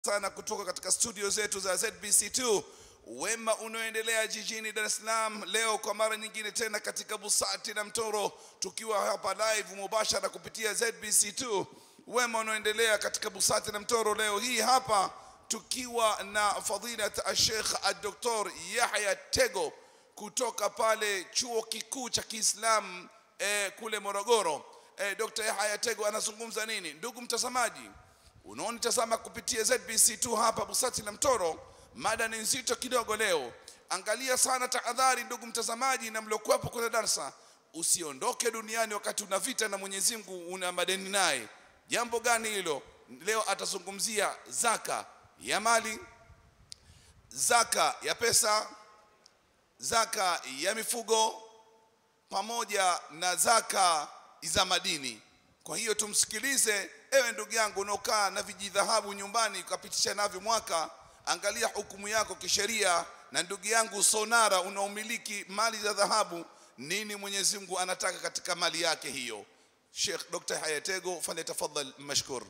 sana kutoka katika studio zetu za ZBC2 wema unaoendelea jijini Dar es Salaam leo kwa mara nyingine tena katika Busati na Mtoro tukiwa hapa live mubashara kupitia ZBC2 wema unaoendelea katika Busati na Mtoro leo hii hapa tukiwa na fadhilat Sheikh Dr. Yahya Tego kutoka pale chuo kikuu cha Kiislamu eh, kule Morogoro eh, Dr. Yahya Tego anazungumza nini ndugu mtazamaji unaonitazama kupitia ZBC2 hapa Busati na Mtoro, mada ni nzito kidogo leo. Angalia sana tahadhari, ndugu mtazamaji na mliokuwepo kwenye darsa, usiondoke duniani wakati una vita na Mwenyezi Mungu, una madeni naye. Jambo gani hilo? Leo atazungumzia zaka ya mali, zaka ya pesa, zaka ya mifugo pamoja na zaka za madini. Kwa hiyo tumsikilize, ewe ndugu yangu unaokaa na vijidhahabu nyumbani ukapitisha navyo mwaka, angalia hukumu yako kisheria. Na ndugu yangu sonara, unaomiliki mali za dhahabu, nini Mwenyezi Mungu anataka katika mali yake hiyo? Sheikh Dr. Hayatego, falyatafadhal mashkur.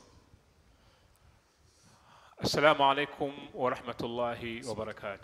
السلام عليكم ورحمة الله وبركاته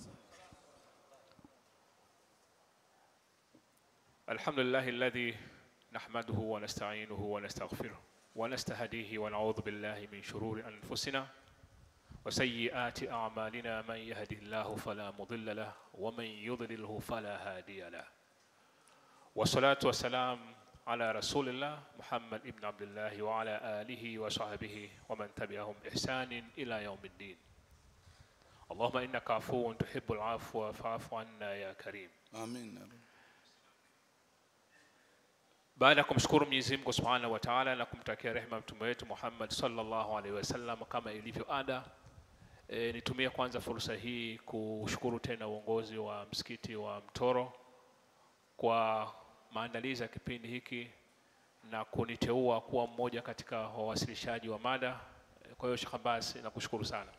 الحمد لله الذي نحمده ونستعينه ونستغفره ونستهديه ونعوذ بالله من شرور أنفسنا وسيئات أعمالنا من يهده الله فلا مضل له ومن يضلله فلا هادي له والصلاة والسلام على رسول الله محمد ابن عبد الله وعلى آله وصحبه ومن تبعهم بإحسان إلى يوم الدين اللهم إنك عفو تحب العفو فاعف عنا يا كريم Amin. baada ya kumshukuru Mwenyezi Mungu Subhanahu wa Ta'ala na kumtakia rehema mtume wetu Muhammad sallallahu alaihi wasallam kama ilivyo ada e, nitumie kwanza fursa hii kushukuru tena uongozi wa msikiti wa Mtoro kwa maandalizi ya kipindi hiki na kuniteua kuwa mmoja katika wawasilishaji wa mada. E, Kwa hiyo Sheikh Abbas nakushukuru sana.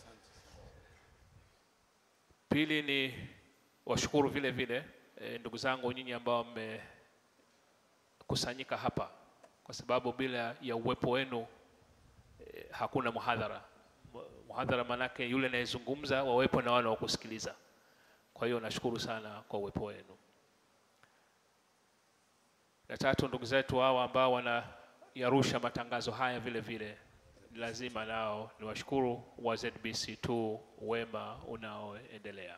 Pili ni washukuru vile vile e, ndugu zangu nyinyi ambao mme kusanyika hapa kwa sababu bila ya uwepo wenu eh, hakuna muhadhara. Mu- Muhadhara manake yule anayezungumza wawepo na wale wa kusikiliza. Kwa hiyo nashukuru sana kwa uwepo wenu. Na tatu, ndugu zetu hawa ambao wanayarusha matangazo haya vile vile ni lazima nao niwashukuru wa ZBC2 wema unaoendelea.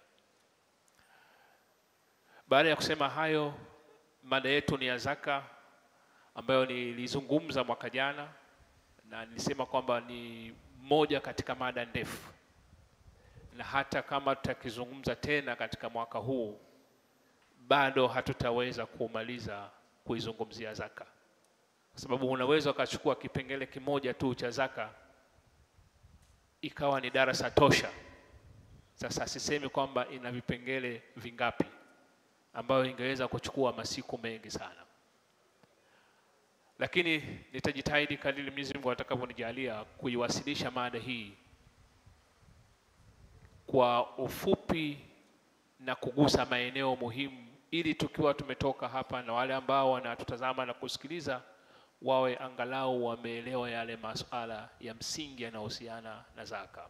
Baada ya kusema hayo, mada yetu ni ya zaka ambayo nilizungumza mwaka jana na nilisema kwamba ni moja katika mada ndefu, na hata kama tutakizungumza tena katika mwaka huu bado hatutaweza kumaliza kuizungumzia zaka, kwa sababu unaweza ukachukua kipengele kimoja tu cha zaka ikawa ni darasa tosha. Sasa sisemi kwamba ina vipengele vingapi ambayo ingeweza kuchukua masiku mengi sana, lakini nitajitahidi kadiri Mwenyezi Mungu atakavyonijalia kuiwasilisha mada hii kwa ufupi na kugusa maeneo muhimu, ili tukiwa tumetoka hapa na wale ambao wanatutazama na kusikiliza wawe angalau wameelewa yale masuala ya msingi yanayohusiana na zaka.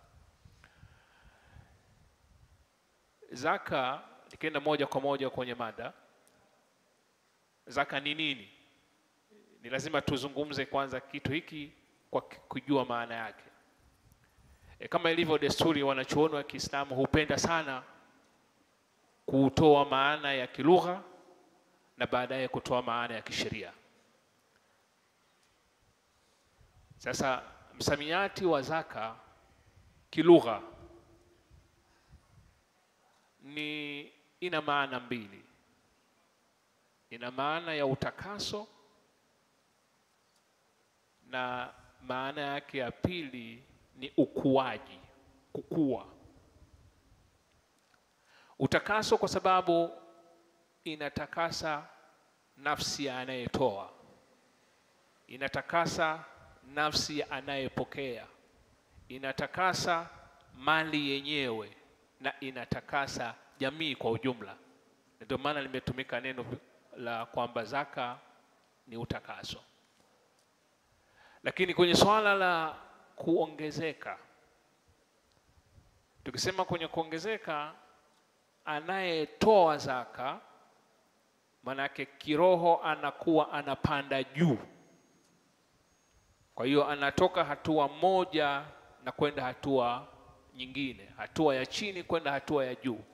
Zaka, nikienda moja kwa moja kwenye mada, zaka ni nini? Ni lazima tuzungumze kwanza kitu hiki kwa ki- kujua maana yake. E, kama ilivyo desturi, wanachuoni wa Kiislamu hupenda sana kutoa maana ya kilugha na baadaye kutoa maana ya kisheria. Sasa msamiati wa zaka kilugha ni ina maana mbili. Ina maana ya utakaso na maana yake ya pili ni ukuaji, kukua. Utakaso kwa sababu inatakasa nafsi ya anayetoa, inatakasa nafsi ya anayepokea, inatakasa mali yenyewe na inatakasa jamii kwa ujumla. Ndio maana limetumika neno la kwamba zaka ni utakaso. Lakini kwenye swala la kuongezeka Tukisema kwenye kuongezeka, anayetoa zaka manake kiroho anakuwa anapanda juu. Kwa hiyo anatoka hatua moja na kwenda hatua nyingine, hatua ya chini kwenda hatua ya juu.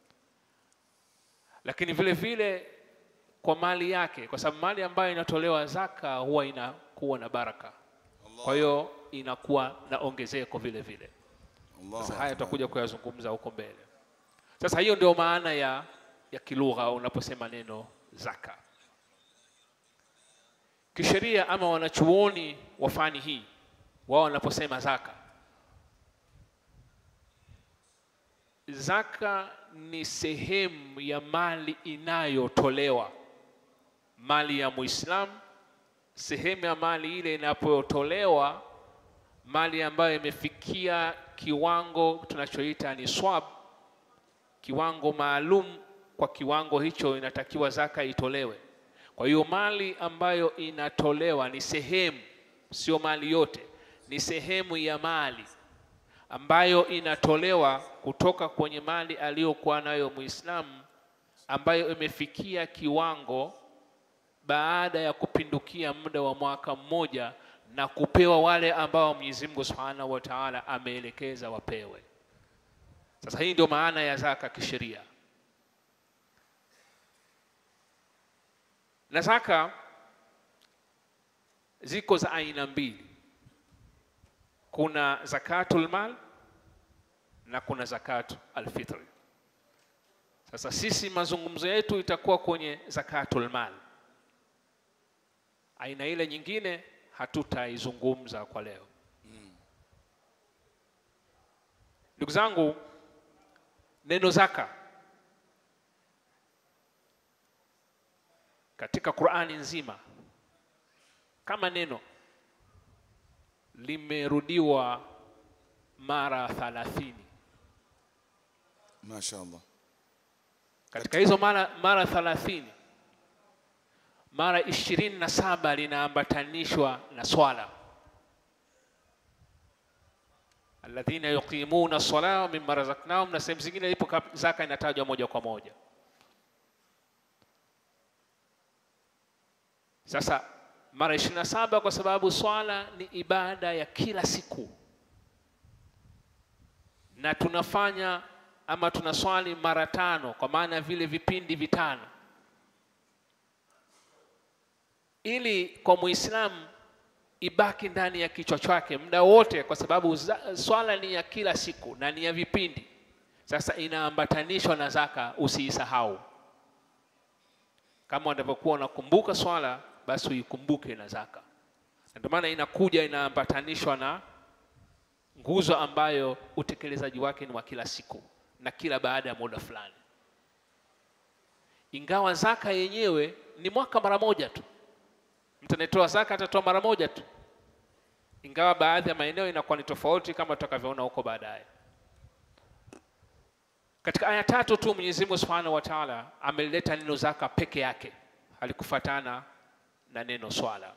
Lakini vile vile kwa mali yake, kwa sababu mali ambayo inatolewa zaka huwa inakuwa na baraka, kwa hiyo inakuwa na ongezeko vile vile. Allahu Sasa haya Akbar. tutakuja kuyazungumza huko mbele. Sasa hiyo ndio maana ya, ya kilugha unaposema neno zaka. Kisheria ama wanachuoni wa fani hii wao wanaposema zaka, zaka ni sehemu ya mali inayotolewa, mali ya Muislamu, sehemu ya mali ile inapotolewa, mali ambayo imefikia kiwango tunachoita ni swab, kiwango maalum. Kwa kiwango hicho inatakiwa zaka itolewe. Kwa hiyo mali ambayo inatolewa ni sehemu, sio mali yote, ni sehemu ya mali ambayo inatolewa kutoka kwenye mali aliyokuwa nayo Muislamu, ambayo imefikia kiwango baada ya kupindukia muda wa mwaka mmoja na kupewa wale ambao Mwenyezi Mungu Subhanahu wa Ta'ala ameelekeza wapewe. Sasa hii ndio maana ya zaka kisheria. Na zaka ziko za aina mbili, kuna zakatul mal na kuna zakatu alfitri. Sasa sisi mazungumzo yetu itakuwa kwenye zakatul mal, aina ile nyingine hatutaizungumza kwa leo. Ndugu zangu, neno zaka katika Qur'ani nzima kama neno limerudiwa mara thalathini. Mashaallah. Katika hizo mara mara thalathini, mara ishirini na saba linaambatanishwa na swala, alladhina yuqimuna sala wa mimma razaqnahum, na sehemu zingine ipo kap- zaka inatajwa moja kwa moja. Sasa mara ishirini na saba kwa sababu swala ni ibada ya kila siku, na tunafanya ama tunaswali mara tano, kwa maana vile vipindi vitano, ili kwa Muislamu ibaki ndani ya kichwa chake muda wote, kwa sababu za- swala ni ya kila siku na ni ya vipindi. Sasa inaambatanishwa na zaka, usiisahau. Kama unavyokuwa unakumbuka swala, basi uikumbuke na zaka. Na Ndio maana inakuja inaambatanishwa na nguzo ambayo utekelezaji wake ni wa kila siku na kila baada ya muda fulani, ingawa zaka yenyewe ni mwaka mara moja tu. Mtu anayetoa zaka atatoa mara moja tu, ingawa baadhi ya maeneo inakuwa ni tofauti kama tutakavyoona huko baadaye. Katika aya tatu tu Mwenyezi Mungu Subhanahu wa Ta'ala amelileta neno zaka peke yake, halikufatana na neno swala.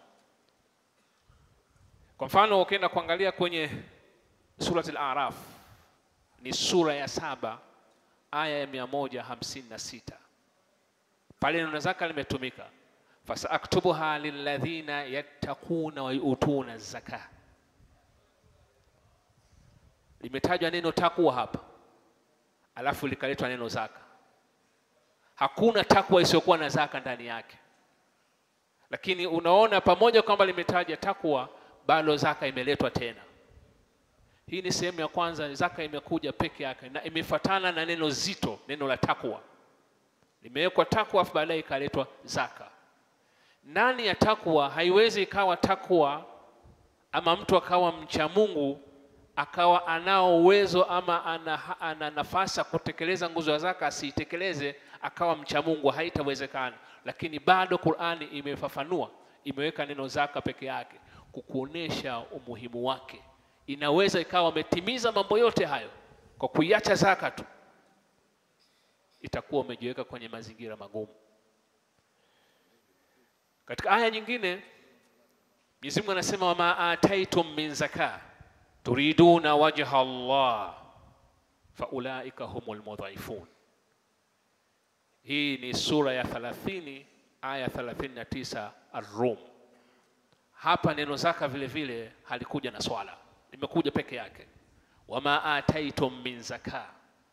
Kwa mfano ukienda kuangalia kwenye Surat Al-Araf ni sura ya saba aya ya mia moja hamsini na sita pale neno zaka limetumika, fasaaktubuha lilladhina yattaquna wa yu'tuna zaka. Limetajwa neno takwa hapa, alafu likaletwa neno zaka. Hakuna takwa isiyokuwa na zaka ndani yake, lakini unaona pamoja kwamba limetaja takwa, bado zaka imeletwa tena. Hii ni sehemu ya kwanza, zaka imekuja peke yake na imefatana na neno zito, neno la takwa. Limewekwa takwa afu baadaye ikaletwa zaka. Ndani ya takwa haiwezi ikawa takwa ama mtu akawa mcha Mungu akawa anao uwezo ama ana, ana nafasi ya kutekeleza nguzo ya zaka asiitekeleze akawa mcha Mungu, haitawezekana. Lakini bado Qur'ani imefafanua, imeweka neno zaka peke yake kukuonesha umuhimu wake. Inaweza ikawa umetimiza mambo yote hayo kwa kuiacha zaka tu, itakuwa umejiweka kwenye mazingira magumu. Katika aya nyingine Mwenyezi Mungu anasema wama ataitum min zaka turiduna wajha Allah, faulaika humul mudhaifun. Hii ni sura ya 30 aya 39 Ar-Rum. Hapa neno zaka vile vile halikuja na swala, limekuja peke yake, wama ataitum min zaka,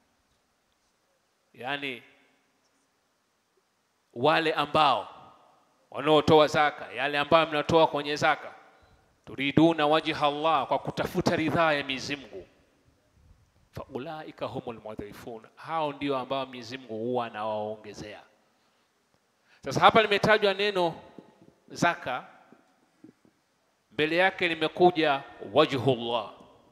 yaani wale ambao wanaotoa zaka, yale ambayo mnatoa kwenye zaka, turiduna wajha Allah, kwa kutafuta ridhaa ya Mwenyezi Mungu, faulaika humul mudhaifun, hao ndio ambao Mwenyezi Mungu huwa anawaongezea. Sasa hapa limetajwa neno zaka, mbele yake limekuja wajhullah.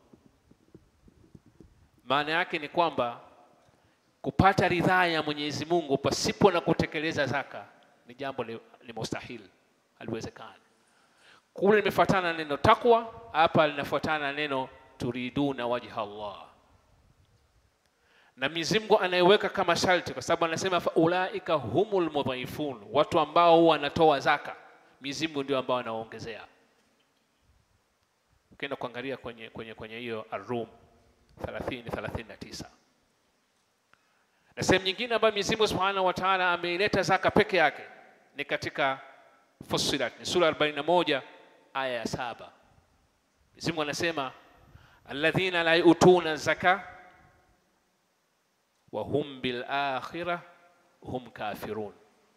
Maana yake ni kwamba kupata ridhaa ya Mwenyezi Mungu pasipo na kutekeleza zaka ni jambo li, li mustahil, haliwezekani. Kule limefuatana na neno takwa, hapa linafuatana na neno turiduna wajha Allah, na Mwenyezi Mungu anayeweka kama sharti, kwa sababu anasema faulaika humul mudhaifun, watu ambao huwa wanatoa zaka, Mwenyezi Mungu ndio ambao anawaongezea. Ukienda kuangalia kwenye kwenye kwenye hiyo Ar-Rum 30 39 na sehemu nyingine ambayo Mwenyezi Mungu Subhanahu wa Ta'ala ameileta zaka peke yake ni katika Fussilat, ni sura 41 aya ya saba. Mwenyezi Mungu anasema alladhina la yutuna zaka wa hum bil akhirah hum kafirun,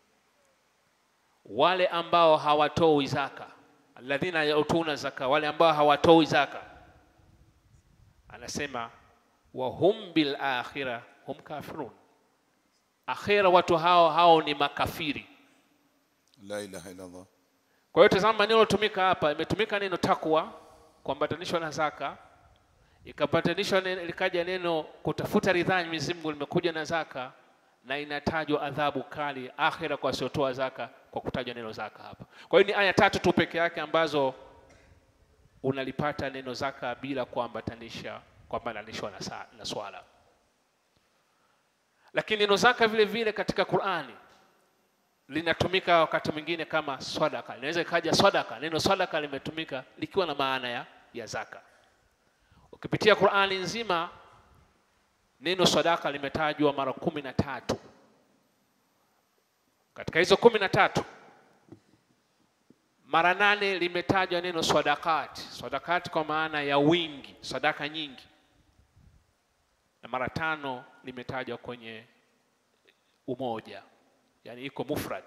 wale ambao hawatoi zaka. Alladhina yutuna zaka, wale ambao hawatoi zaka, anasema wa hum bil akhirah hum kafirun akhira watu hao hao ni makafiri. La ilaha illa Allah. Kwa hiyo tazama, neno lilotumika hapa, imetumika neno takwa kuambatanishwa na zaka, ikapatanishwa neno, likaja neno kutafuta ridhaa ya Mwenyezi Mungu, limekuja na zaka, na inatajwa adhabu kali akhira kwa wasiotoa zaka kwa kutajwa neno zaka hapa. Kwa hiyo ni aya tatu tu peke yake ambazo unalipata neno zaka bila kuambatanisha kuambatanishwa na, sa- na swala lakini neno zaka vile vile katika Qur'ani linatumika wakati mwingine kama swadaka. Inaweza ikaja swadaka, neno swadaka limetumika likiwa na maana ya, ya zaka. Ukipitia Qur'ani nzima neno sadaka limetajwa mara kumi na tatu. Katika hizo kumi na tatu mara nane limetajwa neno sadakati, sadakati kwa maana ya wingi, sadaka nyingi na mara tano limetajwa kwenye umoja, yani iko mufrad.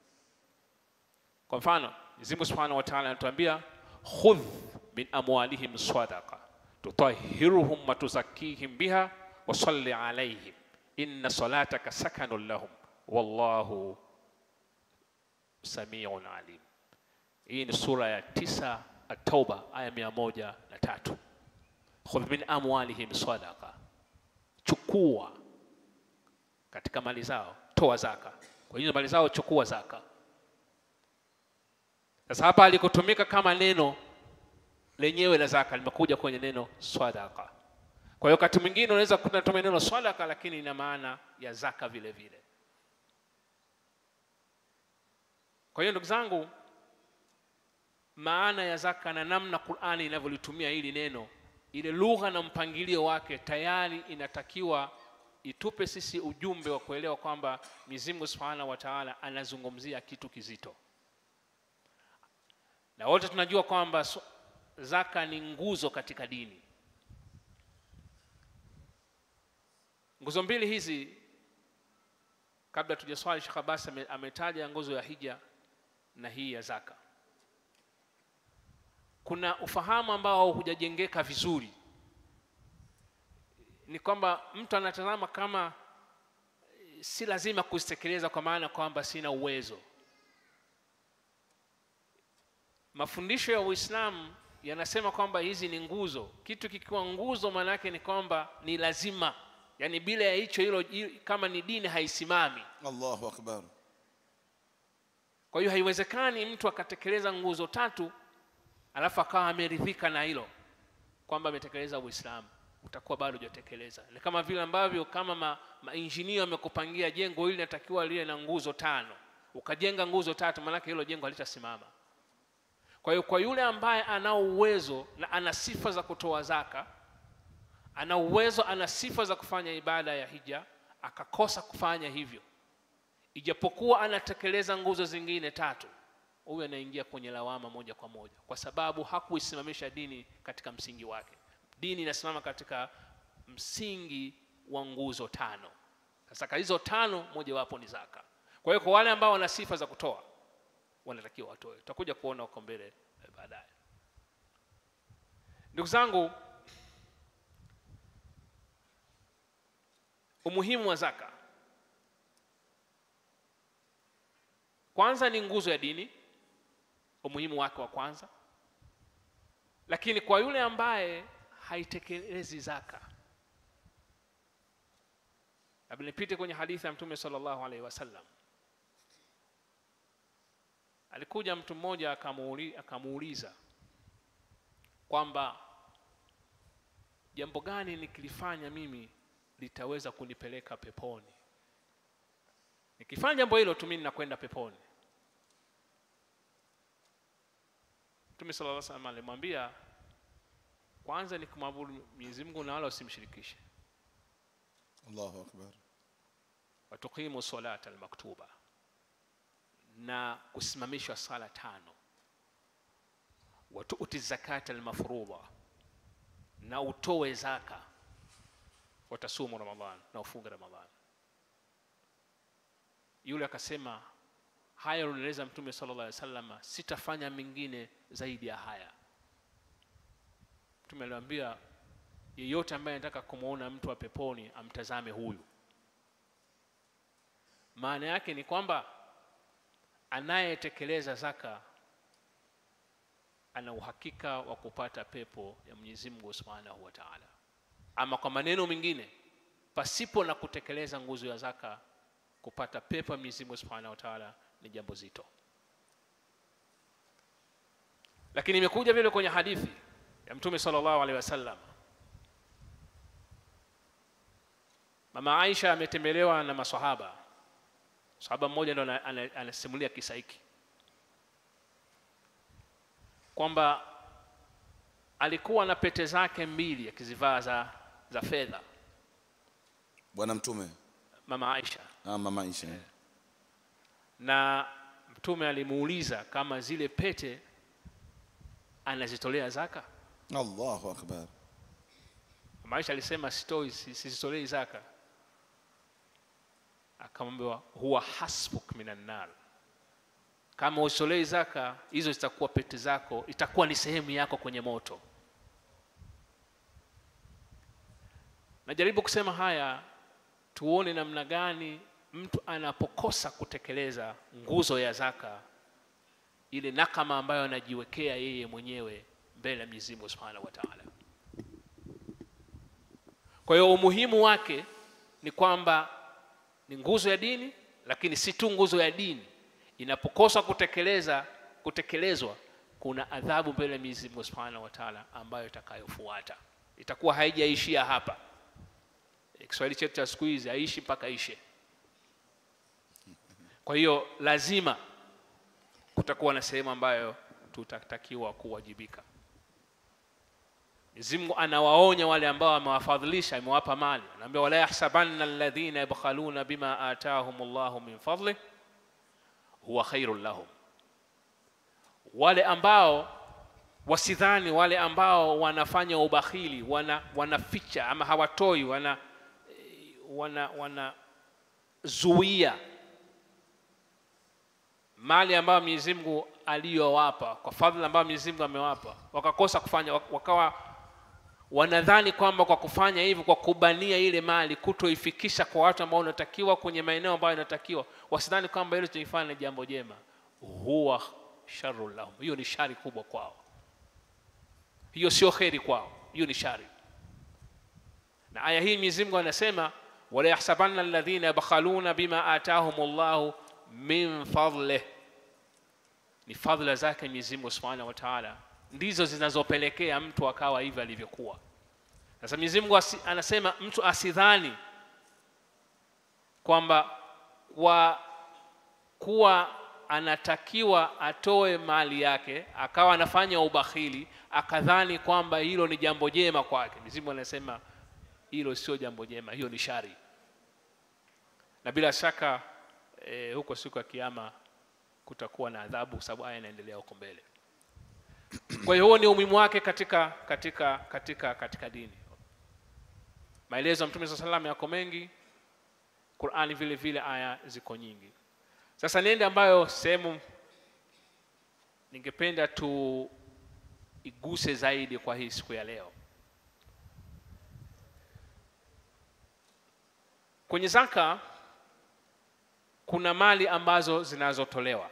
Kwa mfano, Mwenyezi Mungu Subhanahu wa Ta'ala anatuambia khudh min amwalihim sadaqa tutahhiruhum wa tuzakkihim biha wa salli alayhim inna salataka sakanun lahum wallahu samiun alim. Hii ni sura ya tisa At-Tauba aya mia moja na tatu. Khudh min amwalihim sadaqa chukua katika mali zao, toa zaka. Kwa hiyo mali zao chukua zaka. Sasa hapa alikotumika kama neno lenyewe la zaka limekuja kwenye neno swadaka. Kwa hiyo wakati mwingine unaweza kutumia neno swadaka, lakini ina maana ya zaka vile vile. Kwa hiyo ndugu zangu, maana ya zaka na namna Qur'ani inavyolitumia hili neno ile lugha na mpangilio wake tayari inatakiwa itupe sisi ujumbe wa kuelewa kwamba Mwenyezi Mungu Subhanahu wa Ta'ala anazungumzia kitu kizito, na wote tunajua kwamba so- zaka ni nguzo katika dini. Nguzo mbili hizi, kabla tujaswali, Sheikh Abbas ame- ametaja nguzo ya hija na hii ya zaka kuna ufahamu ambao hujajengeka vizuri, ni kwamba mtu anatazama kama eh, si lazima kuzitekeleza kwa maana kwamba sina uwezo. Mafundisho ya Uislamu yanasema kwamba hizi ni nguzo. Kitu kikiwa nguzo, maana yake ni kwamba ni lazima, yaani bila ya hicho hilo, hi- kama ni dini haisimami. Allahu akbar. Kwa hiyo haiwezekani mtu akatekeleza nguzo tatu alafu akawa ameridhika na hilo kwamba ametekeleza Uislamu, utakuwa bado hujatekeleza. Ni kama vile ambavyo kama ma, mainjinia wamekupangia jengo hili linatakiwa liwe na nguzo tano, ukajenga nguzo tatu, maanake hilo jengo halitasimama. Kwa hiyo kwa yule ambaye anao uwezo na ana sifa za kutoa zaka, ana uwezo ana sifa za kufanya ibada ya hija akakosa kufanya hivyo ijapokuwa anatekeleza nguzo zingine tatu huyu anaingia kwenye lawama moja kwa moja kwa sababu hakuisimamisha dini katika msingi wake dini inasimama katika msingi wa nguzo tano sasa hizo tano mojawapo ni zaka kwa hiyo kwa wale ambao wana sifa za kutoa wanatakiwa watoe tutakuja kuona huko mbele eh, baadaye ndugu zangu umuhimu wa zaka kwanza ni nguzo ya dini umuhimu wake wa kwanza lakini kwa yule ambaye haitekelezi zaka labda nipite kwenye hadithi ya mtume sallallahu alaihi wasallam alikuja mtu mmoja akamuuli- akamuuliza kwamba jambo gani nikilifanya mimi litaweza kunipeleka peponi nikifanya jambo hilo tu mimi nakwenda peponi mtume sallallahu alaihi wasallam alimwambia kwanza ni kumwabudu Mwenyezi Mungu na wala usimshirikishe Allahu akbar. watuqimu salata almaktuba na kusimamishwa sala tano watuuti zakata almafruḍa na utoe zaka watasumu ramadhan na ufunge ramadhan yule akasema haya unaeleza mtume sallallahu alaihi wasallam sitafanya mengine zaidi ya haya mtume aliwaambia yeyote ambaye anataka kumwona mtu wa peponi amtazame huyu maana yake ni kwamba anayetekeleza zaka ana uhakika wa kupata pepo ya Mwenyezi Mungu Subhanahu wa Ta'ala. Ama kwa maneno mengine, pasipo na kutekeleza nguzo ya zaka, kupata pepo ya Mwenyezi Mungu Subhanahu wa Ta'ala ni jambo zito. Lakini imekuja vile kwenye hadithi ya Mtume sallallahu alaihi wasallam, Mama Aisha ametembelewa na maswahaba sahaba mmoja ndo ana- ana- anasimulia kisa hiki kwamba alikuwa na pete zake mbili akizivaa za, za fedha Bwana Mtume. mama Aisha Ah, mama Aisha. na mtume alimuuliza kama zile pete anazitolea zaka Allahu akbar. mama Aisha alisema sitoi si- sizitolei zaka akamwambiwa huwa hasbuk minan nar kama usitolei zaka hizo zitakuwa pete zako itakuwa ni sehemu yako kwenye moto najaribu kusema haya tuone namna gani mtu anapokosa kutekeleza nguzo ya zaka ile nakama ambayo anajiwekea yeye mwenyewe mbele ya Mwenyezi Mungu Subhanahu wa Ta'ala kwa hiyo umuhimu wake ni kwamba ni nguzo ya dini, lakini si tu nguzo ya dini. Inapokosa kutekeleza kutekelezwa, kuna adhabu mbele ya Mwenyezi Mungu Subhanahu wa Ta'ala ambayo itakayofuata, itakuwa haijaishia hapa. E, Kiswahili chetu cha siku hizi haishi mpaka ishe. Kwa hiyo lazima kutakuwa na sehemu ambayo tutatakiwa kuwajibika. Mwenyezi Mungu anawaonya wale ambao amewafadhilisha, amewapa mali. Anaambia wala yahsabanna alladhina yabkhaluna bima atahum Allahu min fadlih huwa khairul lahum, wale ambao wasidhani, wale ambao wanafanya ubakhili, wana wanaficha ama hawatoi, wana wana wanazuia mali ambayo Mwenyezi Mungu aliyowapa kwa fadhila ambayo Mwenyezi Mungu amewapa, wakakosa kufanya, wak- wakawa wanadhani kwamba kwa kufanya hivyo, kwa kubania ile mali, kutoifikisha kwa watu ambao wanatakiwa kwenye maeneo ambayo inatakiwa, wasidhani kwamba hilo tunifanya ni jambo jema, huwa sharrun lahum, hiyo ni shari kubwa kwao, hiyo sio kheri kwao, hiyo ni shari. Na aya hii Mwenyezi Mungu anasema wala yahsabanna alladhina yabkhaluna bima atahumullahu min fadlih, ni fadhila zake Mwenyezi Mungu Subhanahu wa Ta'ala ndizo zinazopelekea mtu akawa hivi alivyokuwa. Sasa Mwenyezi Mungu asi, anasema mtu asidhani kwamba kwa kuwa anatakiwa atoe mali yake akawa anafanya ubakhili akadhani kwamba hilo ni jambo jema kwake. Mwenyezi Mungu anasema hilo sio jambo jema hiyo ni shari na bila shaka e, huko siku ya kiama kutakuwa na adhabu kwa sababu aya inaendelea huko mbele kwa hiyo huo ni umuhimu wake katika katika katika katika dini maelezo ya mtume saa salam yako mengi qurani vile vile aya ziko nyingi sasa niende ambayo sehemu ningependa tu iguse zaidi kwa hii siku ya leo kwenye zaka kuna mali ambazo zinazotolewa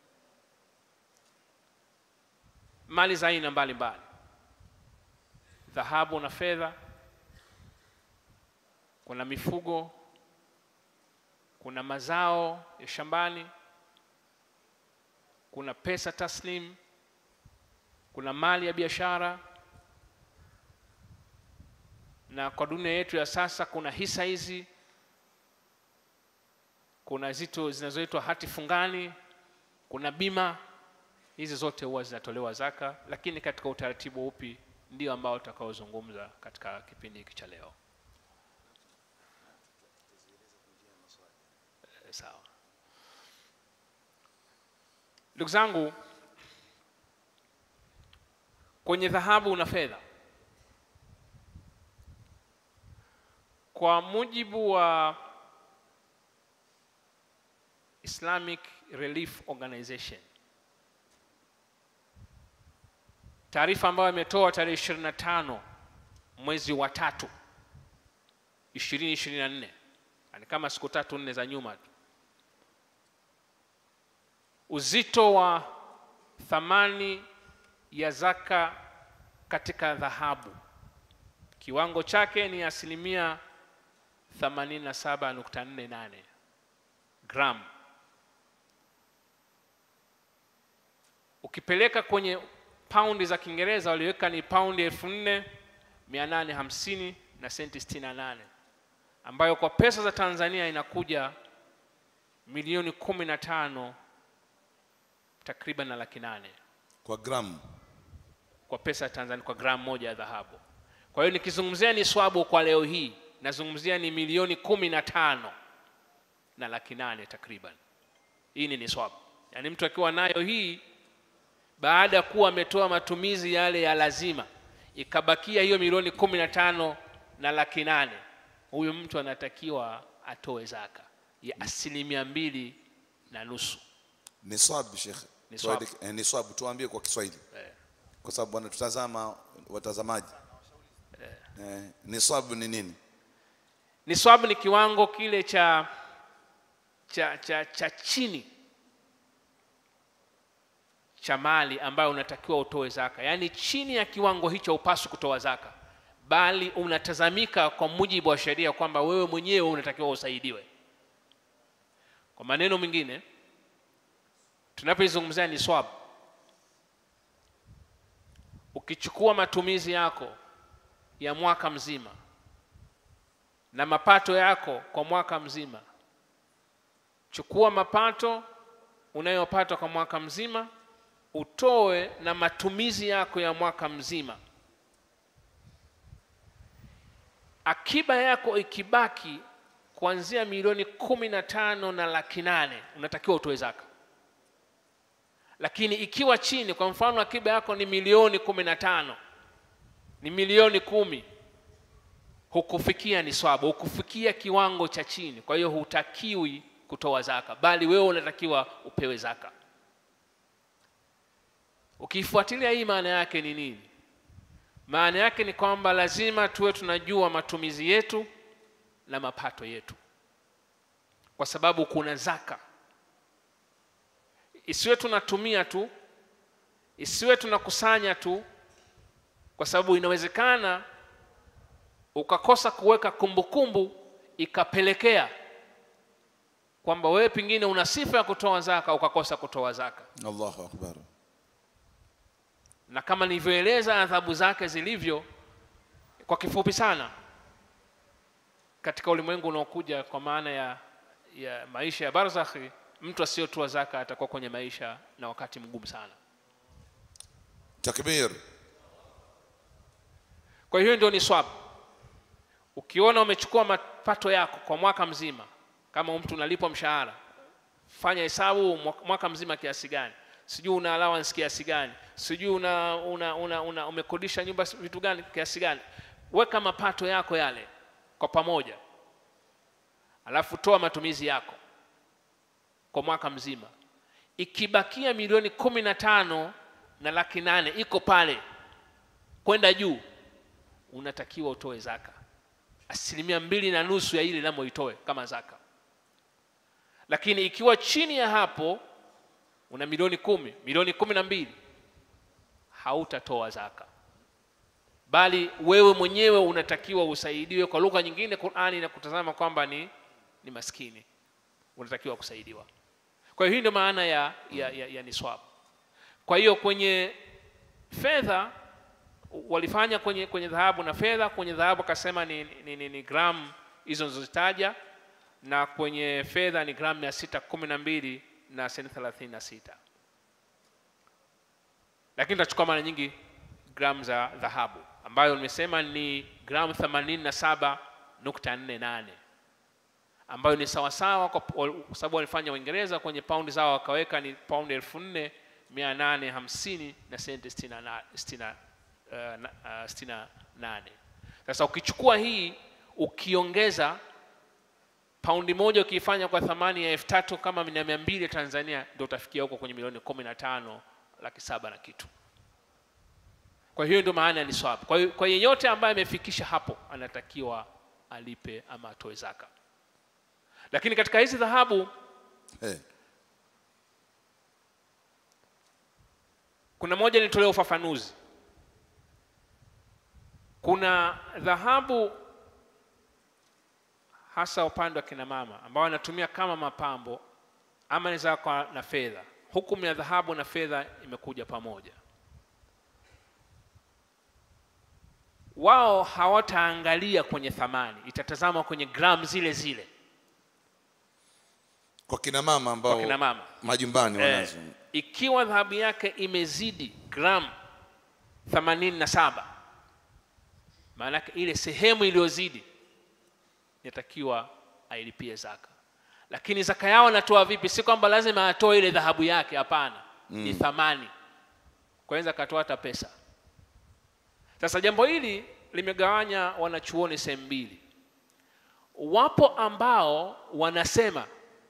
mali za aina mbalimbali dhahabu na fedha kuna mifugo kuna mazao ya shambani kuna pesa taslim kuna mali ya biashara na kwa dunia yetu ya sasa kuna hisa hizi kuna zito zinazoitwa hati fungani kuna bima hizi zote huwa zinatolewa zaka lakini katika utaratibu upi ndio ambao tutakaozungumza katika kipindi hiki cha leo Eh, sawa ndugu zangu kwenye dhahabu na fedha kwa mujibu wa Islamic Relief Organization taarifa ambayo imetoa tarehe 25 mwezi wa tatu 2024 yani kama siku tatu nne za nyuma tu uzito wa thamani ya zaka katika dhahabu kiwango chake ni asilimia 87.48 gram ukipeleka kwenye paundi za kiingereza waliweka ni paundi elfu nne mia nane hamsini na senti sitini na nane ambayo kwa pesa za tanzania inakuja milioni kumi na tano takriban na laki nane kwa gramu kwa pesa ya Tanzania kwa gramu moja ya dhahabu. Kwa hiyo nikizungumzia ni swabu kwa leo hii, nazungumzia ni milioni kumi na tano na laki nane takriban. Hii ni niswabu, yaani mtu akiwa nayo hii baada ya kuwa ametoa matumizi yale ya lazima, ikabakia hiyo milioni kumi na tano na laki nane, huyu mtu anatakiwa atoe zaka ya asilimia mbili na nusu. niswab shekhe Niswab. Tuandike- eh, niswab tuambie kwa kiswahili Eh. kwa sababu wanatutazama watazamaji eh, niswab ni nini Niswabu ni kiwango kile cha cha, cha, cha chini cha mali ambayo unatakiwa utoe zaka, yaani chini ya kiwango hicho upaswi kutoa zaka, bali unatazamika kwa mujibu wa sheria kwamba wewe mwenyewe unatakiwa usaidiwe. Kwa maneno mengine, tunapoizungumzia niswabu, ukichukua matumizi yako ya mwaka mzima na mapato yako kwa mwaka mzima. Chukua mapato unayopata kwa mwaka mzima, utoe na matumizi yako ya mwaka mzima. Akiba yako ikibaki kuanzia milioni kumi na tano na laki nane unatakiwa utoe zaka. Lakini ikiwa chini, kwa mfano akiba yako ni milioni kumi na tano ni milioni kumi hukufikia niswabu, hukufikia kiwango cha chini. Kwa hiyo hutakiwi kutoa zaka, bali wewe unatakiwa upewe zaka. Ukifuatilia hii, maana yake ni nini? Maana yake ni kwamba lazima tuwe tunajua matumizi yetu na mapato yetu, kwa sababu kuna zaka. Isiwe tunatumia tu, isiwe tunakusanya tu, kwa sababu inawezekana ukakosa kuweka kumbukumbu ikapelekea kwamba wewe pengine una sifa ya kutoa zaka ukakosa kutoa zaka, allahu akbar na kama nilivyoeleza adhabu zake zilivyo kwa kifupi sana katika ulimwengu unaokuja, kwa maana ya, ya maisha ya barzakhi, mtu asiyotoa zaka atakuwa kwenye maisha na wakati mgumu sana. takbir Kwa hiyo ndio ni swab. ukiona umechukua mapato yako kwa mwaka mzima kama mtu unalipwa mshahara fanya hesabu mwa- mwaka mzima kiasi gani sijui una allowance kiasi gani sijui una, una, una, una umekodisha nyumba s- vitu gani kiasi gani weka mapato yako yale kwa pamoja alafu toa matumizi yako kwa mwaka mzima ikibakia milioni kumi na tano na laki nane iko pale kwenda juu unatakiwa utoe zaka asilimia mbili na nusu ya ile namo itoe kama zaka lakini ikiwa chini ya hapo una milioni kumi milioni kumi na mbili hautatoa zaka bali wewe mwenyewe unatakiwa usaidiwe kwa lugha nyingine qurani inakutazama kwamba ni, ni maskini unatakiwa kusaidiwa kwa hiyo hii ndio maana ya, ya, ya, ya niswab kwa hiyo kwenye fedha walifanya kwenye kwenye dhahabu na fedha kwenye dhahabu akasema ni, ni, ni, ni gramu hizo nilizozitaja na kwenye fedha ni gramu mia sita kumi na mbili na senti thelathini na sita lakini tutachukua mara nyingi gramu za dhahabu ambayo nimesema ni gramu 87.48 ambayo ni sawasawa kwa kwa sababu walifanya Uingereza kwenye paundi zao wakaweka ni paundi elfu nne mia nane hamsini na senti sitini na na- sitini na, eh, na- eh, sitini na nane. Sasa ukichukua hii ukiongeza paundi moja ukiifanya kwa thamani ya elfu tatu kama na mia mbili ya Tanzania ndio utafikia huko kwenye milioni kumi na tano laki saba na kitu. Kwa hiyo ndio maana ya niswab. Kwa hiyo kwa yeyote ambaye amefikisha hapo anatakiwa alipe ama atoe zaka. Lakini katika hizi dhahabu Eh, kuna moja nitolee ufafanuzi. Kuna dhahabu hasa upande wa kina mama ambao wanatumia kama mapambo ama inaweza kwa na fedha. Hukumu ya dhahabu na fedha imekuja pamoja. Wao hawataangalia kwenye thamani, itatazama kwenye gramu zile zile kwa kina mama ambao kwa kina mama. majumbani Eh, wanazo ikiwa dhahabu yake imezidi gramu 87 maanake ile sehemu iliyozidi inatakiwa ailipie zaka lakini zaka yao anatoa vipi si kwamba lazima atoe ile dhahabu yake hapana mm. ni thamani kwanza akatoa hata pesa sasa jambo hili limegawanya wanachuoni sehemu mbili wapo ambao wanasema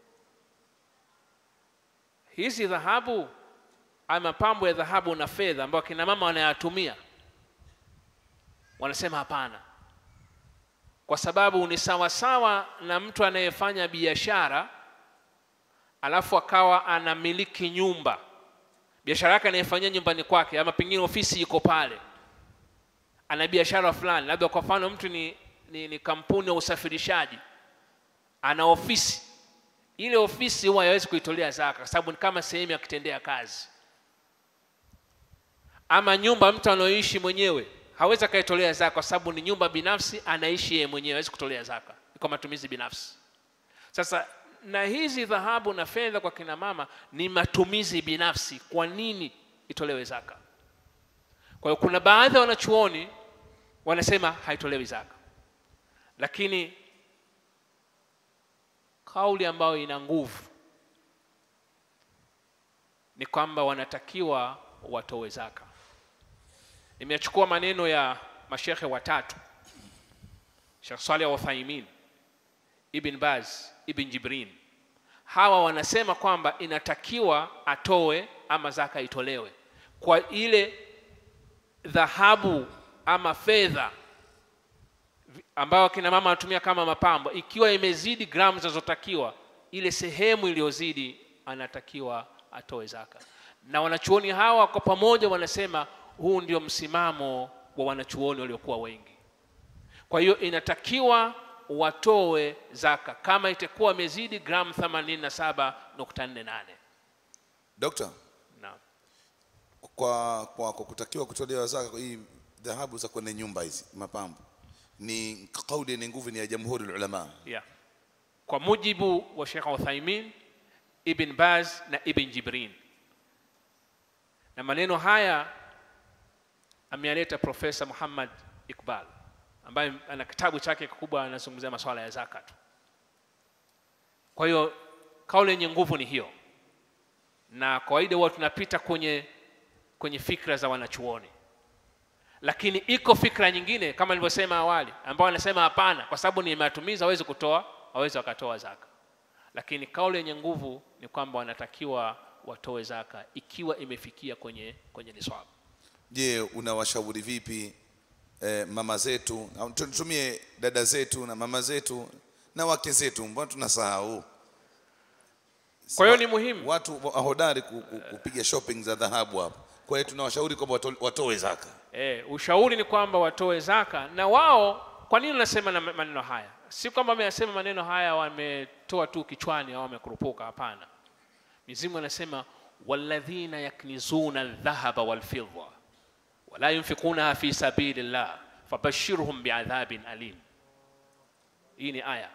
hizi dhahabu ama mapambo ya dhahabu na fedha ambayo kina mama wanayatumia wanasema hapana kwa sababu ni sawasawa na mtu anayefanya biashara alafu akawa anamiliki nyumba biashara yake anayefanyia nyumbani kwake ama pengine ofisi iko pale ana biashara fulani labda kwa mfano mtu ni, ni, ni kampuni ya usafirishaji ana ofisi ile ofisi huwa haiwezi kuitolea zaka kwa sababu ni kama sehemu ya kutendea kazi ama nyumba mtu anaoishi mwenyewe hawezi akaitolea zaka kwa sababu ni nyumba binafsi anaishi yeye mwenyewe hawezi kutolea zaka ni kwa matumizi binafsi sasa na hizi dhahabu na fedha kwa kina mama ni matumizi binafsi kwa nini itolewe zaka kwa hiyo kuna baadhi ya wanachuoni wanasema haitolewi zaka lakini kauli ambayo ina nguvu ni kwamba wanatakiwa watoe zaka nimechukua maneno ya mashekhe watatu Sheikh Saleh Uthaimin Ibn Baz Ibn Jibrin hawa wanasema kwamba inatakiwa atoe ama zaka itolewe kwa ile dhahabu ama fedha vi- ambayo kina mama wanatumia kama mapambo ikiwa imezidi gramu zinazotakiwa ile sehemu iliyozidi anatakiwa atoe zaka na wanachuoni hawa kwa pamoja wanasema huu ndio msimamo wa wanachuoni waliokuwa wengi kwa hiyo inatakiwa watoe zaka kama itakuwa imezidi gramu 87.48 dokta naam kwa, kwa, kwa kutakiwa kutolewa zaka hii dhahabu za kwenye nyumba hizi mapambo ni kauli yenye nguvu ni ya jamhuri ulama yeah. kwa mujibu wa Sheikh Uthaimin Ibn Baz na Ibn Jibrin na maneno haya ameyaleta Profesa Muhammad Iqbal ambaye ana kitabu chake kikubwa anazungumzia masuala ya zaka tu kwa hiyo kauli yenye nguvu ni hiyo na kawaida huwa tunapita kwenye kwenye fikra za wanachuoni lakini iko fikra nyingine kama nilivyosema awali ambao wanasema hapana kwa sababu ni matumizi hawezi kutoa hawezi wakatoa zaka lakini kauli yenye nguvu ni kwamba wanatakiwa watoe zaka ikiwa imefikia kwenye kwenye niswabu je unawashauri vipi eh, mama zetu au tutumie dada zetu na mama zetu na wake zetu mbona tunasahau kwa hiyo ni muhimu watu hodari ku- ku- kupiga shopping za dhahabu hapa kwa hiyo tunawashauri kwamba wato- watoe zaka E, ushauri ni kwamba watoe zaka na wao. Kwa nini nasema na maneno haya? Si kwamba wameyasema maneno haya wametoa tu kichwani au wamekurupuka, hapana. Mizimu anasema walladhina yaknizuna aldhahaba walfidda wala yunfikunaha fi sabilillah fabashirhum biadhabin alim. Hii ni aya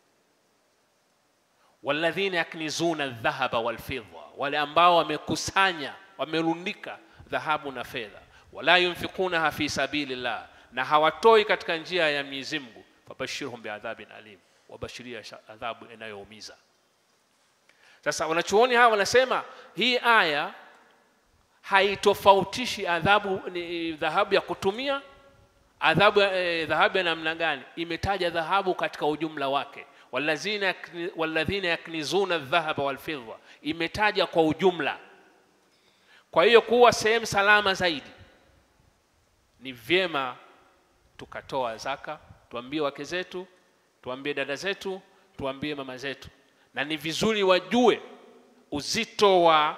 walladhina yaknizuna aldhahaba walfidda, wale ambao wamekusanya wamerundika dhahabu na fedha, wala yunfikunaha fi sabilillah, na hawatoi katika njia ya Mwenyezi Mungu, fabashirhum biadhabin alim, wabashiria sha- adhabu inayoumiza. Sasa wanachuoni hawa wanasema hii aya haitofautishi adhabu ni dhahabu ya kutumia adhabu ya- eh, dhahabu ya namna gani imetaja dhahabu katika ujumla wake walladhina yakni- walladhina yaknizuna dhahaba walfidda imetaja kwa ujumla kwa hiyo kuwa sehemu salama zaidi ni vyema tukatoa zaka tuambie wake zetu tuambie dada zetu tuambie mama zetu na ni vizuri wajue uzito wa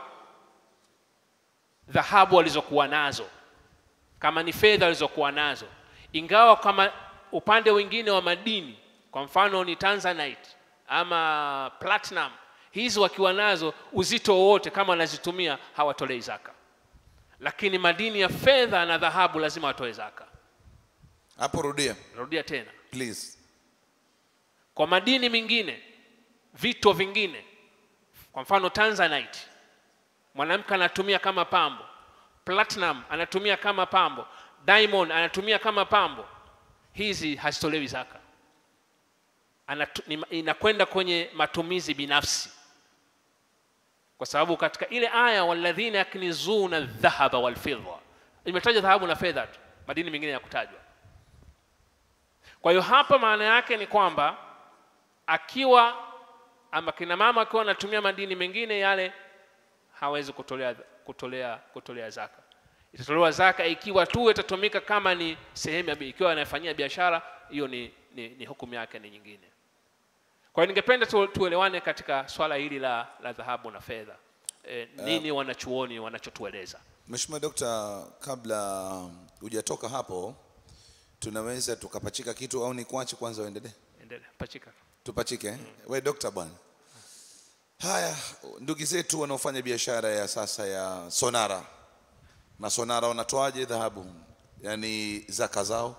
dhahabu walizokuwa nazo kama ni fedha walizokuwa nazo ingawa kama upande wengine wa madini kwa mfano ni tanzanite ama platinum hizi wakiwa nazo uzito wowote kama wanazitumia hawatolei zaka lakini madini ya fedha na dhahabu lazima watoe zaka hapo rudia narudia tena please kwa madini mengine vito vingine kwa mfano tanzanite mwanamke anatumia kama pambo platinum anatumia kama pambo diamond anatumia kama pambo hizi hazitolewi zaka Anatu, ni- inakwenda kwenye matumizi binafsi kwa sababu katika ile aya walladhina yaknizuna dhahaba walfidda imetaja dhahabu na fedha tu madini mengine ya kutajwa kwa hiyo hapa maana yake ni kwamba akiwa ama kina mama akiwa anatumia madini mengine yale hawezi kutolea kutolea kutolea zaka itatolewa zaka ikiwa tu itatumika kama ni sehemu ya bi- ikiwa anafanyia biashara hiyo ni, ni, ni hukumu yake ni nyingine kwa hiyo ningependa tu, tuelewane katika swala hili la, la dhahabu na fedha e, nini wanachuoni wanachotueleza Mheshimiwa Dokta, kabla hujatoka hapo, tunaweza tukapachika kitu au ni kuache kwanza uendelee? endelea pachika Tupachike eh? We dokta bwana. Haya, ndugu zetu wanaofanya biashara ya sasa ya sonara na sonara wanatoaje dhahabu, yaani zaka zao?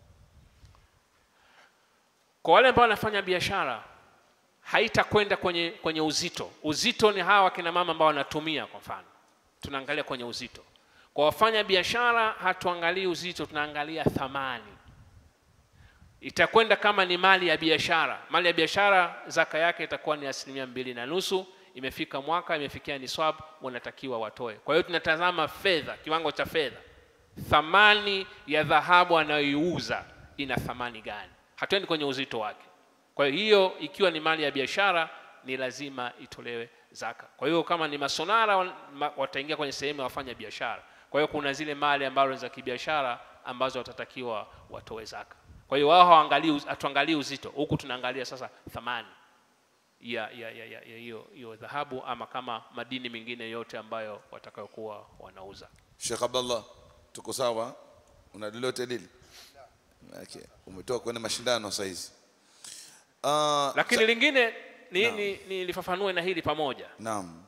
kwa wale ambao wanafanya biashara haitakwenda kwenye, kwenye uzito uzito ni hawa kina mama ambao wanatumia kwa mfano tunaangalia kwenye uzito kwa wafanya biashara hatuangalii uzito tunaangalia thamani itakwenda kama ni mali ya biashara mali ya biashara zaka yake itakuwa ni asilimia mbili na nusu imefika mwaka imefikia niswab wanatakiwa watoe kwa hiyo tunatazama fedha kiwango cha fedha thamani ya dhahabu anayoiuza ina thamani gani hatuendi kwenye uzito wake kwa hiyo ikiwa ni mali ya biashara ni lazima itolewe zaka kwa hiyo kama ni masonara wan- ma- wataingia kwenye sehemu ya wafanya biashara kwa hiyo kuna zile mali ambazo za kibiashara ambazo watatakiwa watoe zaka kwa hiyo wao hawaangalii uz- hatuangalii uzito huku tunaangalia sasa thamani ya ya ya ya ya hiyo hiyo dhahabu ama kama madini mengine yote ambayo watakayokuwa wanauza Sheikh Abdallah, tuko sawa? Una lolote lile? Okay. Umetoka kwenye mashindano sasa hizi. Uh, lakini lingine ni, Naam. ni, ni lifafanue na hili pamoja naam.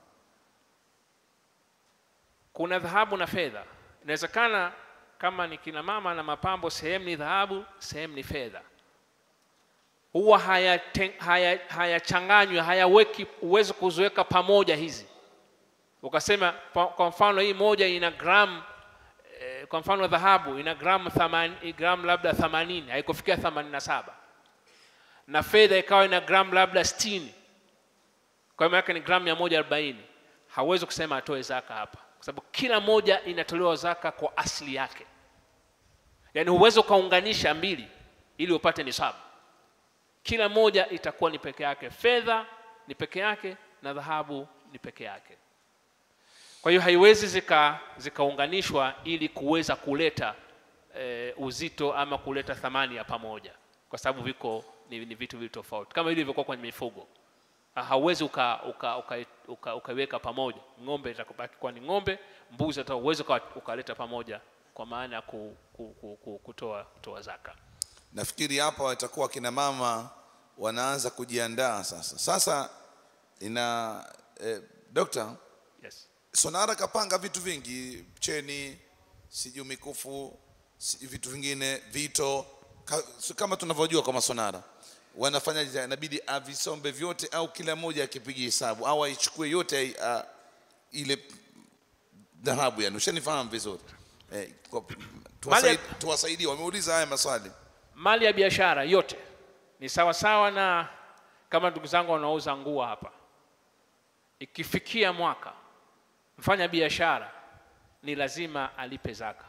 kuna dhahabu na fedha inawezekana kama ni kina mama na mapambo sehemu ni dhahabu sehemu ni fedha huwa hayachanganywi haya, hayachanganywi, hayaweki uwezi kuziweka pamoja hizi ukasema pa- kwa mfano hii moja ina gram e, eh, kwa mfano dhahabu ina gramu thamani- gramu labda 80 haikufikia 87 na fedha ikawa ina gramu labda 60 kwa hiyo yake ni gramu 140 hawezi kusema atoe zaka hapa kwa sababu kila moja inatolewa zaka kwa asili yake yaani huwezi ukaunganisha mbili ili upate nisabu kila moja itakuwa ni peke yake fedha ni peke yake na dhahabu ni peke yake kwa hiyo haiwezi zika zikaunganishwa ili kuweza kuleta e, uzito ama kuleta thamani ya pamoja kwa sababu viko ni, ni vitu vitu tofauti kama ilivyokuwa kwenye mifugo Ha- hauwezi ukaiweka uka, uka, uka, uka, ukaiweka pamoja ng'ombe itakubaki kuwa ni ng'ombe mbuzi hata uwezi uka, ukaleta pamoja kwa maana ya ku, ku, ku, ku, kutoa, kutoa zaka nafikiri hapa watakuwa kina mama wanaanza kujiandaa sasa sasa ina eh, dokta yes. sonara kapanga vitu vingi cheni sijui mikufu si, vitu vingine vito ka, si- kama tunavyojua kwa masonara wanafanya inabidi avisombe vyote au kila mmoja akipiga hesabu au aichukue yote ai- a, ile dhahabu yani ushanifahamu vizuri eh, kwa- tuwasaid, tuwasaidie wameuliza haya maswali mali ya biashara yote ni sawa sawa na kama ndugu zangu wanaouza nguo hapa ikifikia mwaka mfanya biashara ni lazima alipe zaka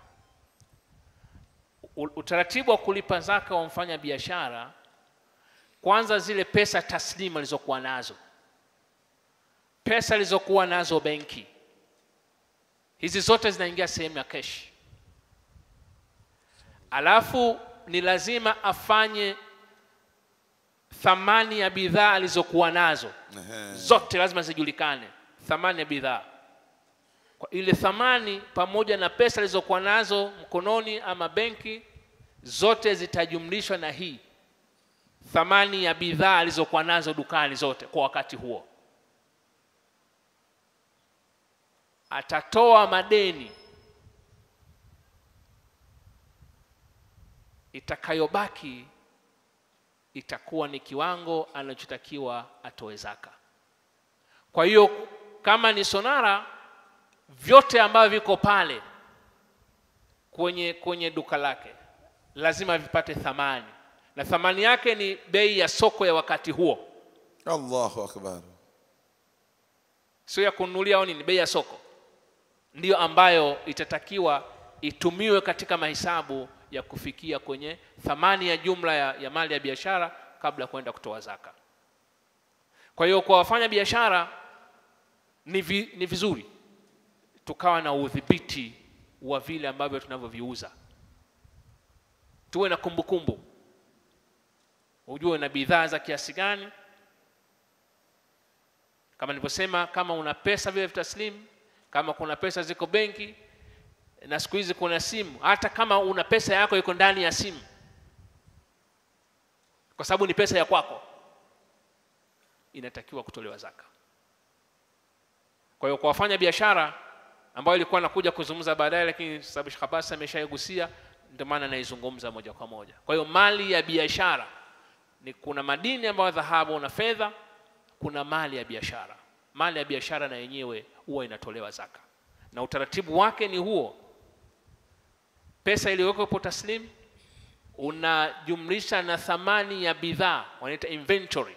U- utaratibu wa kulipa zaka wa mfanya biashara kwanza zile pesa taslimu alizokuwa nazo pesa alizokuwa nazo benki hizi zote zinaingia sehemu ya keshi alafu ni lazima afanye thamani ya bidhaa alizokuwa nazo Ehe. zote lazima zijulikane thamani ya bidhaa kwa ile thamani pamoja na pesa alizokuwa nazo mkononi ama benki zote zitajumlishwa na hii thamani ya bidhaa alizokuwa nazo dukani zote kwa wakati huo atatoa madeni itakayobaki itakuwa ni kiwango anachotakiwa atoe zaka kwa hiyo kama ni sonara vyote ambavyo viko pale kwenye kwenye duka lake lazima vipate thamani na thamani yake ni bei ya soko ya wakati huo allahu akbar sio ya kununulia au nini bei ya soko ndiyo ambayo itatakiwa itumiwe katika mahesabu ya kufikia kwenye thamani ya jumla ya, ya mali ya biashara kabla ya kwenda kutoa zaka kwa hiyo kwa wafanya biashara ni, vi, ni vizuri tukawa na udhibiti wa vile ambavyo tunavyoviuza tuwe na kumbukumbu ujue na bidhaa za kiasi gani kama nilivyosema kama una pesa vile vitaslimu kama kuna pesa ziko benki na siku hizi kuna simu hata kama una pesa yako iko ndani ya simu kwa sababu ni pesa ya kwako inatakiwa kutolewa zaka kwa hiyo kwa wafanya biashara ambayo ilikuwa nakuja kuzungumza baadaye lakini sababu Sheikh Abbas ameshaigusia ndio maana naizungumza moja kwa moja kwa hiyo mali ya biashara ni kuna madini ambayo dhahabu na fedha kuna mali ya biashara mali ya biashara na yenyewe huwa inatolewa zaka na utaratibu wake ni huo pesa iliyowekwa taslim unajumlisha na thamani ya bidhaa wanaita inventory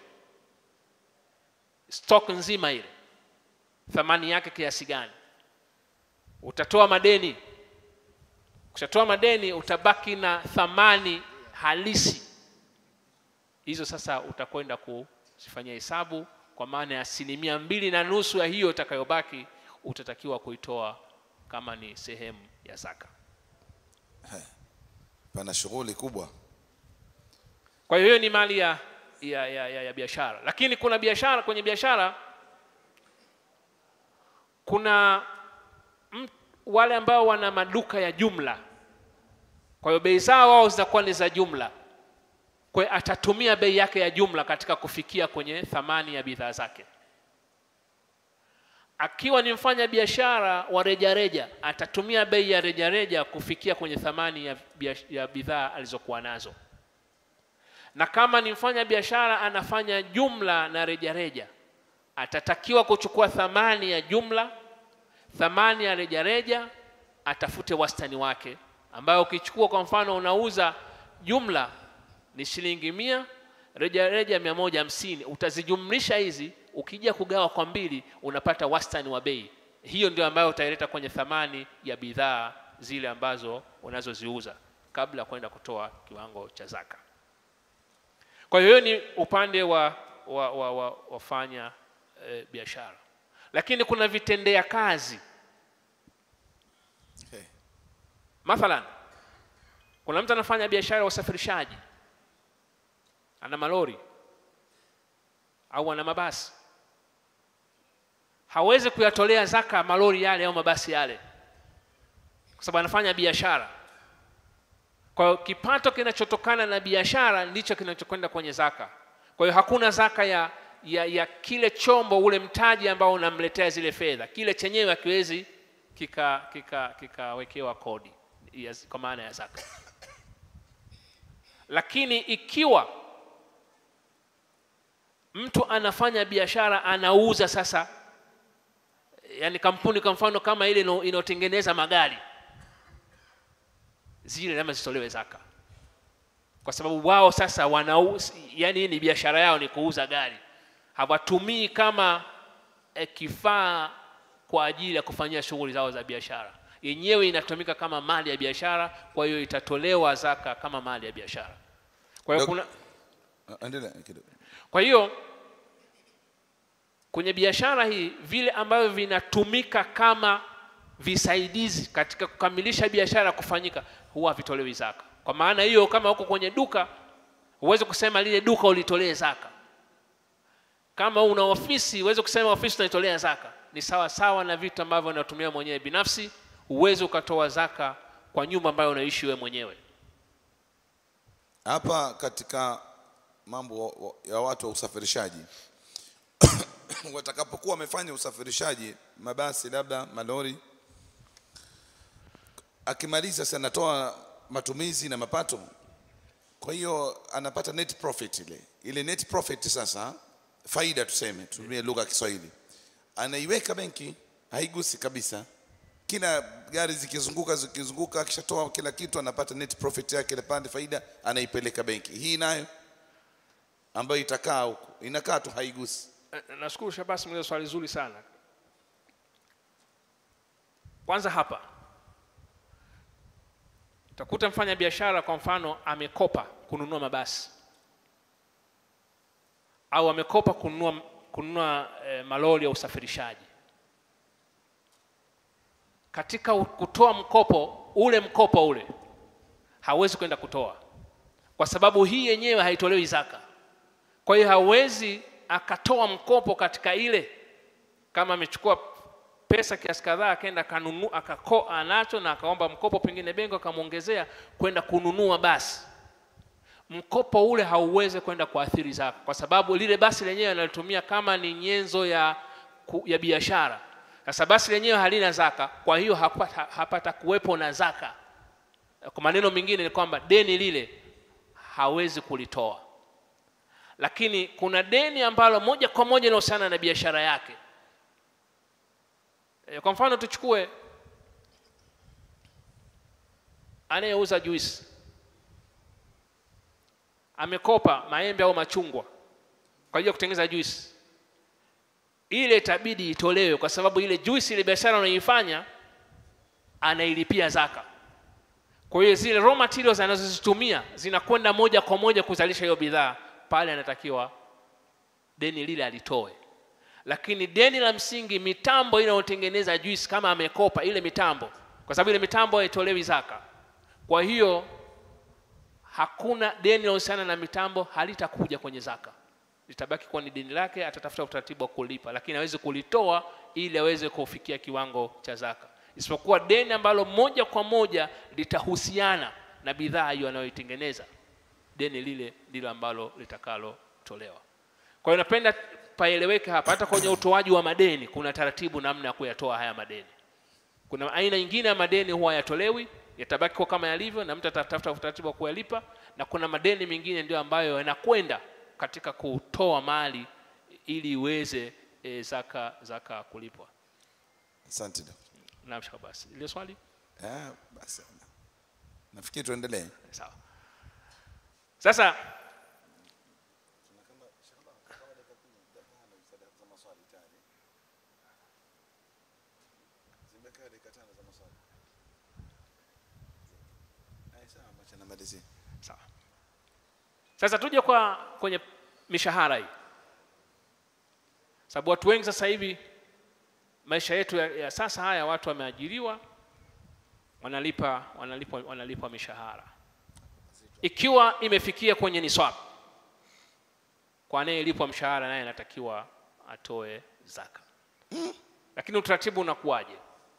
stock nzima ile thamani yake kiasi gani utatoa madeni ukishatoa madeni utabaki na thamani halisi hizo sasa utakwenda kuzifanyia hesabu kwa maana ya asilimia mbili na nusu ya hiyo itakayobaki utatakiwa kuitoa kama ni sehemu ya zaka pana shughuli kubwa kwa hiyo hiyo ni mali ya, ya, ya, ya, ya biashara lakini kuna biashara kwenye biashara kuna m, wale ambao wana maduka ya jumla kwa hiyo bei zao wao zitakuwa ni za jumla kwa hiyo atatumia bei yake ya jumla katika kufikia kwenye thamani ya bidhaa zake akiwa ni mfanya biashara wa rejareja atatumia bei ya rejareja kufikia kwenye thamani ya, biash- ya bidhaa alizokuwa nazo na kama ni mfanya biashara anafanya jumla na rejareja atatakiwa kuchukua thamani ya jumla thamani ya rejareja atafute wastani wake ambayo ukichukua kwa mfano unauza jumla ni shilingi mia reja reja mia moja hamsini utazijumlisha hizi ukija kugawa kwa mbili unapata wastani wa bei hiyo ndio ambayo utaileta kwenye thamani ya bidhaa zile ambazo unazoziuza kabla ya kwenda kutoa kiwango cha zaka kwa hiyo ni upande wa, wa, wa, wa wafanya e, biashara lakini kuna vitendea kazi Okay. mathalan kuna mtu anafanya biashara ya usafirishaji ana malori au ana mabasi hawezi kuyatolea zaka malori yale au mabasi yale kwa sababu anafanya biashara kwa hiyo kipato kinachotokana na biashara ndicho kinachokwenda kwenye zaka kwa hiyo hakuna zaka ya, ya, ya kile chombo ule mtaji ambao unamletea zile fedha kile chenyewe hakiwezi kikawekewa kika, kikawekewa kodi ya, kwa maana ya zaka lakini ikiwa mtu anafanya biashara anauza sasa yani kampuni kwa mfano kama ile ino- inayotengeneza magari zile lazima zitolewe zaka kwa sababu wao sasa wanau yani hii ni biashara yao ni kuuza gari hawatumii kama eh, kifaa kwa ajili ya kufanyia shughuli zao za biashara yenyewe inatumika kama mali ya biashara kwa hiyo itatolewa zaka kama mali ya biashara kwa hiyo Dok- kuna Ah, endelea kidogo kwa hiyo kwenye biashara hii vile ambavyo vinatumika kama visaidizi katika kukamilisha biashara kufanyika huwa havitolewi zaka kwa maana hiyo kama uko kwenye duka huwezi kusema lile duka ulitolee zaka kama una ofisi huwezi kusema ofisi unaitolea zaka ni sawa sawa na vitu ambavyo unatumia mwenyewe binafsi huwezi ukatoa zaka kwa nyumba ambayo unaishi wewe mwenyewe hapa katika mambo wa- wa- ya watu wa usafirishaji watakapokuwa wamefanya usafirishaji mabasi labda malori akimaliza sasa anatoa matumizi na mapato kwa hiyo anapata net profit ile ile net profit sasa faida tuseme tutumie lugha ya Kiswahili anaiweka benki haigusi kabisa kila gari zikizunguka zikizunguka akishatoa kila kitu anapata net profit yake ile pande faida anaipeleka benki hii nayo ambayo itakaa huko inakaa tu haigusi Eh, nashukuru Shabasi, umeuliza swali zuri sana. Kwanza hapa utakuta mfanya biashara kwa mfano amekopa kununua mabasi au amekopa kununua, kununua eh, malori ya usafirishaji. Katika u- kutoa mkopo ule mkopo ule hawezi kwenda kutoa kwa sababu hii yenyewe haitolewi zaka. Kwa hiyo hawezi akatoa mkopo katika ile, kama amechukua pesa kiasi kadhaa akaenda akanunua akako anacho na akaomba mkopo pengine benki akamwongezea kwenda kununua basi, mkopo ule hauwezi kwenda kuathiri zaka, kwa sababu lile basi lenyewe analitumia kama ni nyenzo ya, ku- ya biashara. Sasa basi lenyewe halina zaka, kwa hiyo hapata, hapata kuwepo na zaka. Kwa maneno mengine ni kwamba deni lile hawezi kulitoa lakini kuna deni ambalo moja kwa moja linahusiana na biashara yake. E, kwa mfano tuchukue anayeuza juisi amekopa maembe au machungwa kwa ajili ya kutengeneza juisi, ile itabidi itolewe, kwa sababu ile juisi, ile biashara anayoifanya anailipia zaka. Kwa hiyo zile raw materials anazozitumia zinakwenda moja kwa moja kuzalisha hiyo bidhaa, pale anatakiwa deni lile alitoe. Lakini deni la msingi, mitambo inayotengeneza juice, kama amekopa ile mitambo, kwa sababu ile mitambo haitolewi zaka. Kwa hiyo hakuna deni linalohusiana na mitambo, halitakuja kwenye zaka, litabaki kuwa ni deni lake, atatafuta utaratibu wa kulipa, lakini hawezi kulitoa ili aweze kufikia kiwango cha zaka, isipokuwa deni ambalo moja kwa moja litahusiana na bidhaa hiyo anayoitengeneza, deni lile ndilo ambalo litakalotolewa. Kwa hiyo napenda paeleweke hapa, hata kwenye utoaji wa madeni kuna taratibu namna ya kuyatoa haya madeni. Kuna aina nyingine ya madeni huwa yatolewi, yatabaki kwa kama yalivyo, na mtu atatafuta utaratibu wa kuyalipa, na kuna madeni mengine ndio ambayo yanakwenda katika kutoa mali ili iweze e, zaka zaka kulipwa. asante Dok. Naam, Shaka basi. Ile swali Eh, basi nafikiri tuendelee sawa sasa sawa sasa tuje kwa kwenye mishahara hii sababu watu wengi sasa hivi maisha yetu ya, ya sasa haya watu wameajiriwa wanalipa wanalipwa wanalipwa mishahara ikiwa imefikia kwenye niswab kwa anayelipwa mshahara naye anatakiwa atoe zaka lakini utaratibu unakuwaje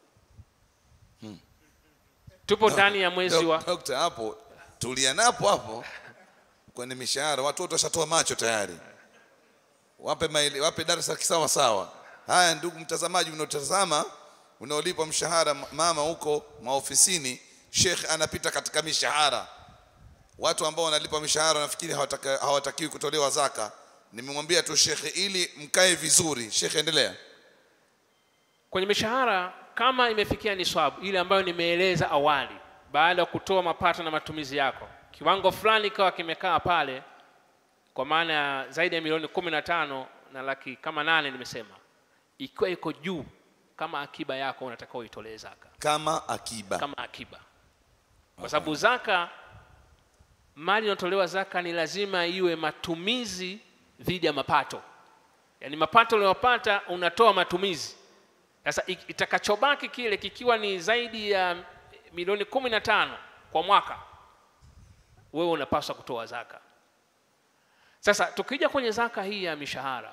tupo ndani ya mwezi wa Dokta, hapo tulia napo hapo kwenye mishahara watu wote washatoa macho tayari wape maili, wape darasa kisawa sawa haya ndugu mtazamaji unaotazama unaolipwa mshahara m- mama huko maofisini shekh anapita katika mishahara watu ambao wanalipwa mishahara nafikiri hawataka- hawatakiwi kutolewa zaka nimemwambia tu shekhe ili mkae vizuri shekhe endelea kwenye mishahara kama imefikia niswabu ile ambayo nimeeleza awali baada ya kutoa mapato na matumizi yako kiwango fulani ikawa kimekaa pale kwa maana ya zaidi ya milioni kumi na tano na laki kama nane nimesema ikiwa iko juu kama akiba yako unatakiwa uitolee zaka kama akiba kama akiba kwa sababu zaka mali inayotolewa zaka ni lazima iwe matumizi dhidi ya mapato yaani mapato unayopata unatoa matumizi sasa i- itakachobaki kile kikiwa ni zaidi ya milioni kumi na tano kwa mwaka wewe unapaswa kutoa zaka sasa tukija kwenye zaka hii ya mishahara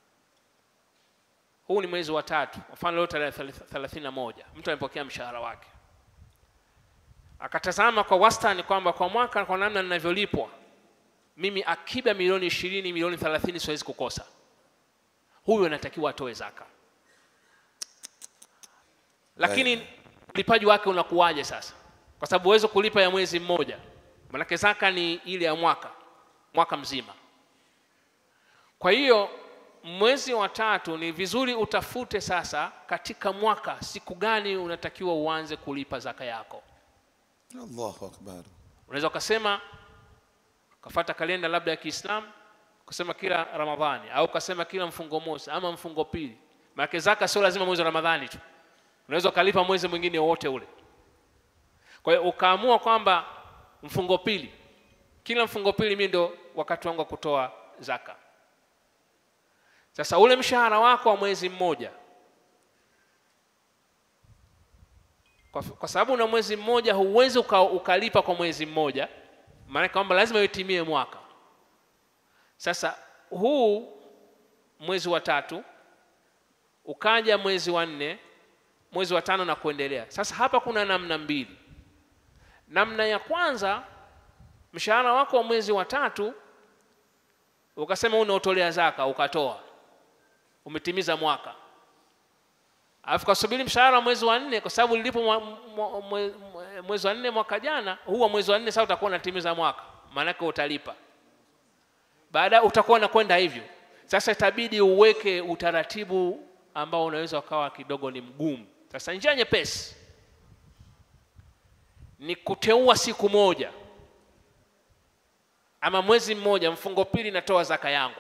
huu ni mwezi wa tatu mfano leo tarehe thelathini na moja mtu amepokea mshahara wake akatazama kwa wastani kwamba kwa mwaka kwa namna ninavyolipwa mimi akiba milioni ishirini milioni thelathini siwezi kukosa huyu anatakiwa atoe zaka lakini ulipaji wake unakuwaje sasa kwa sababu huwezi kulipa ya mwezi mmoja manake zaka ni ile ya mwaka mwaka mzima kwa hiyo mwezi wa tatu ni vizuri utafute sasa katika mwaka siku gani unatakiwa uanze kulipa zaka yako allahu akbar unaweza ukasema ukafata kalenda labda ya kiislamu ukasema kila ramadhani au ukasema kila mfungo mosi ama mfungo pili maanake zaka sio lazima mwezi wa ramadhani tu unaweza ukalipa mwezi mwingine wowote ule kwa hiyo ukaamua kwamba mfungo pili kila mfungo pili mi ndo wakati wangu wa kutoa zaka sasa ule mshahara wako wa mwezi mmoja kwa, kwa sababu una mwezi mmoja huwezi uka, ukalipa kwa mwezi mmoja maana kwamba lazima itimie mwaka sasa huu mwezi wa tatu ukaja mwezi wa nne mwezi wa tano na kuendelea sasa hapa kuna namna mbili namna ya kwanza mshahara wako wa mwezi wa tatu ukasema unaotolea zaka ukatoa umetimiza mwaka alafu kasubiri mshahara wa mwezi wa nne kwa sababu lilipo mwa- mwa- mwe- mwe- mwezi wa nne mwaka jana huu wa mwezi wa nne sasa utakuwa unatimiza mwaka maanake utalipa baada utakuwa unakwenda hivyo sasa itabidi uweke utaratibu ambao unaweza ukawa kidogo ni mgumu sasa njia nyepesi ni kuteua siku moja ama mwezi mmoja mfungo pili natoa zaka yangu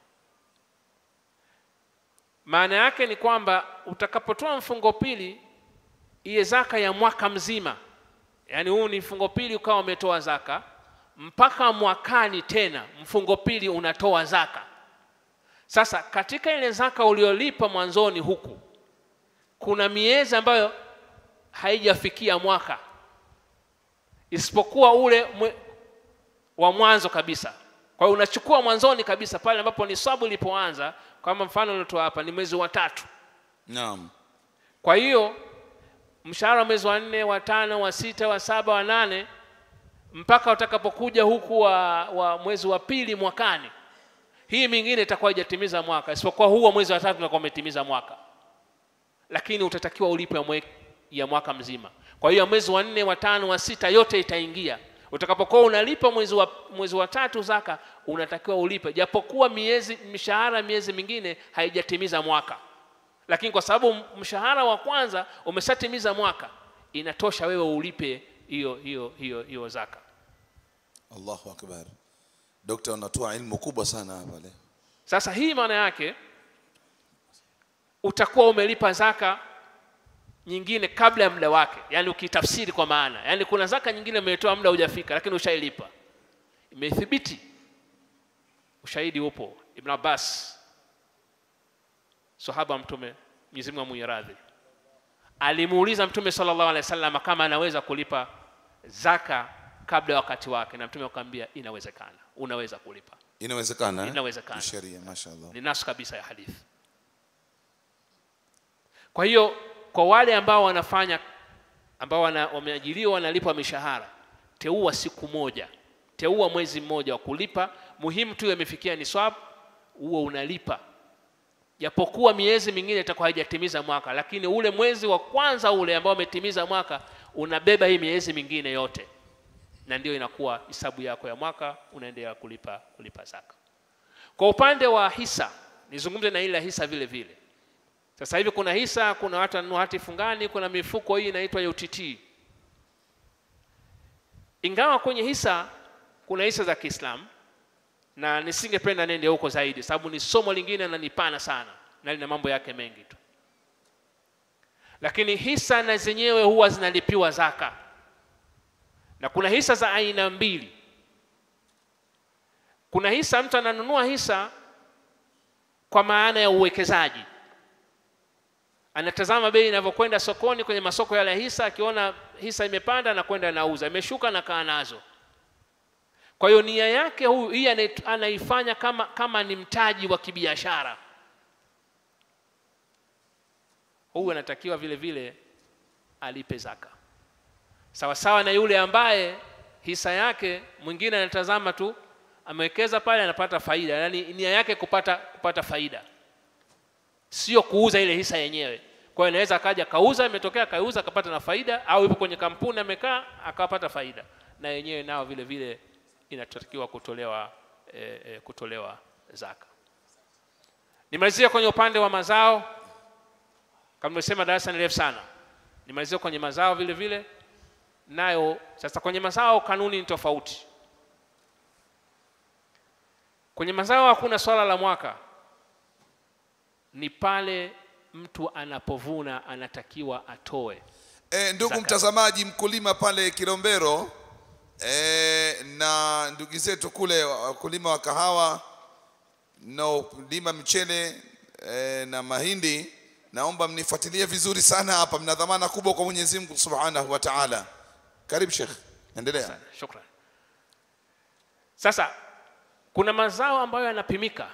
maana yake ni kwamba utakapotoa mfungo pili iye zaka ya mwaka mzima yaani huu ni mfungo pili ukawa umetoa zaka mpaka mwakani tena mfungo pili unatoa zaka sasa katika ile zaka uliolipa mwanzoni huku kuna miezi ambayo haijafikia mwaka isipokuwa ule mwe, wa mwanzo kabisa kwa hiyo unachukua mwanzoni kabisa pale ambapo nisabu ilipoanza kama mfano uliotoa hapa ni mwezi wa tatu naam kwa hiyo mshahara wa mwezi wa nne wa tano wa sita wa saba wa nane mpaka utakapokuja huku wa, wa mwezi wa pili mwakani hii mingine itakuwa haijatimiza mwaka isipokuwa huu wa mwezi wa tatu unakuwa umetimiza mwaka lakini utatakiwa ulipe ya, mwe, ya mwaka mzima kwa hiyo ya mwezi wa nne wa tano wa sita yote itaingia utakapokuwa unalipa mwezi wa, mwezi wa tatu zaka unatakiwa ulipe japokuwa miezi mishahara miezi mingine haijatimiza mwaka lakini kwa sababu mshahara wa kwanza umeshatimiza mwaka inatosha wewe ulipe hiyo hiyo hiyo hiyo zaka Allahu akbar. Dokta, unatoa ilmu kubwa sana hapa leo. sasa hii maana yake utakuwa umelipa zaka nyingine kabla ya muda wake yaani ukitafsiri kwa maana yaani kuna zaka nyingine umetoa muda hujafika lakini ushailipa imethibiti ushahidi upo ibn abbas sahaba wa mtume mwenyezi mungu amwenye radhi alimuuliza mtume sallallahu alaihi wasallam kama anaweza kulipa zaka kabla ya wakati wake na mtume akamwambia inawezekana unaweza kulipa Inawezekana? eh? Inawezekana. Ni Sheria, mashaallah. ni nasu kabisa ya hadithi kwa hiyo kwa wale ambao wanafanya ambao wana, wameajiriwa wanalipwa mishahara teua siku moja teua mwezi mmoja wa kulipa muhimu tu yamefikia ni swab huo unalipa japokuwa miezi mingine itakuwa haijatimiza mwaka lakini ule mwezi wa kwanza ule ambao umetimiza mwaka unabeba hii miezi mingine yote na ndio inakuwa hisabu yako ya mwaka unaendelea kulipa kulipa zaka kwa upande wa hisa nizungumze na ile hisa vile vile sasa hivi kuna hisa kuna watu wanunua hati fungani kuna mifuko hii inaitwa UTT ingawa kwenye hisa kuna hisa za Kiislamu na nisingependa nende huko zaidi sababu ni somo lingine na ni pana sana na lina mambo yake mengi tu lakini hisa na zenyewe huwa zinalipiwa zaka na kuna hisa za aina mbili kuna hisa mtu ananunua hisa kwa maana ya uwekezaji anatazama bei inavyokwenda sokoni kwenye masoko yale ya hisa akiona hisa imepanda anakwenda anauza imeshuka na kaa nazo kwa hiyo nia yake huyu hii anait- anaifanya kama, kama ni mtaji wa kibiashara huyu anatakiwa vile vile alipe zaka sawasawa na yule ambaye hisa yake mwingine anatazama tu amewekeza pale anapata faida yaani nia yake kupata kupata faida sio kuuza ile hisa yenyewe kwa hiyo anaweza akaja kauza imetokea kauza akapata na faida au yupo kwenye kampuni amekaa akapata faida na yenyewe nao vile vile inatakiwa kutolewa e, e, kutolewa zaka nimalizia kwenye upande wa mazao kama nimesema darasa ni refu sana nimalizia kwenye mazao vile vile nayo sasa kwenye mazao kanuni ni tofauti kwenye mazao hakuna swala la mwaka ni pale mtu anapovuna anatakiwa atoe E, ndugu Zaka. mtazamaji, mkulima pale Kilombero e, na ndugu zetu kule wakulima wa kahawa mnaolima mchele e, na mahindi, naomba mnifuatilie vizuri sana hapa, mna dhamana kubwa kwa Mwenyezi Mungu Subhanahu wa Ta'ala. Karibu Sheikh, endelea. Sana, shukran sasa kuna mazao ambayo yanapimika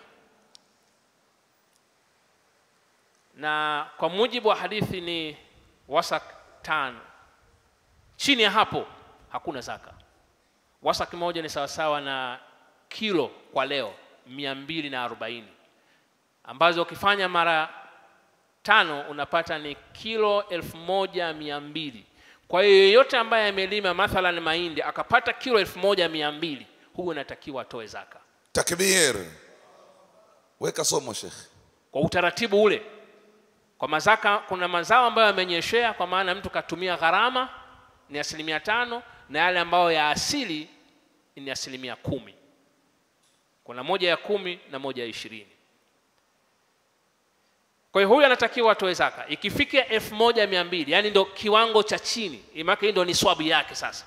na kwa mujibu wa hadithi ni wasak tano chini ya hapo hakuna zaka wasak moja ni sawasawa na kilo kwa leo mia mbili na arobaini ambazo ukifanya mara tano unapata ni kilo elfu moja mia mbili kwa hiyo yeyote ambaye amelima mathalan mahindi akapata kilo elfu moja mia mbili huyu anatakiwa atoe zaka Takbir, weka somo Sheikh. kwa utaratibu ule kwa mazaka kuna mazao ambayo yamenyeshea kwa maana mtu katumia gharama ni asilimia tano na yale ambayo ya asili ni asilimia kumi kuna moja ya kumi na moja ya ishirini kwa hiyo huyu anatakiwa atoe zaka ikifikia elfu moja mia mbili yaani ndo kiwango cha chini imake hii ndo ni swabu yake sasa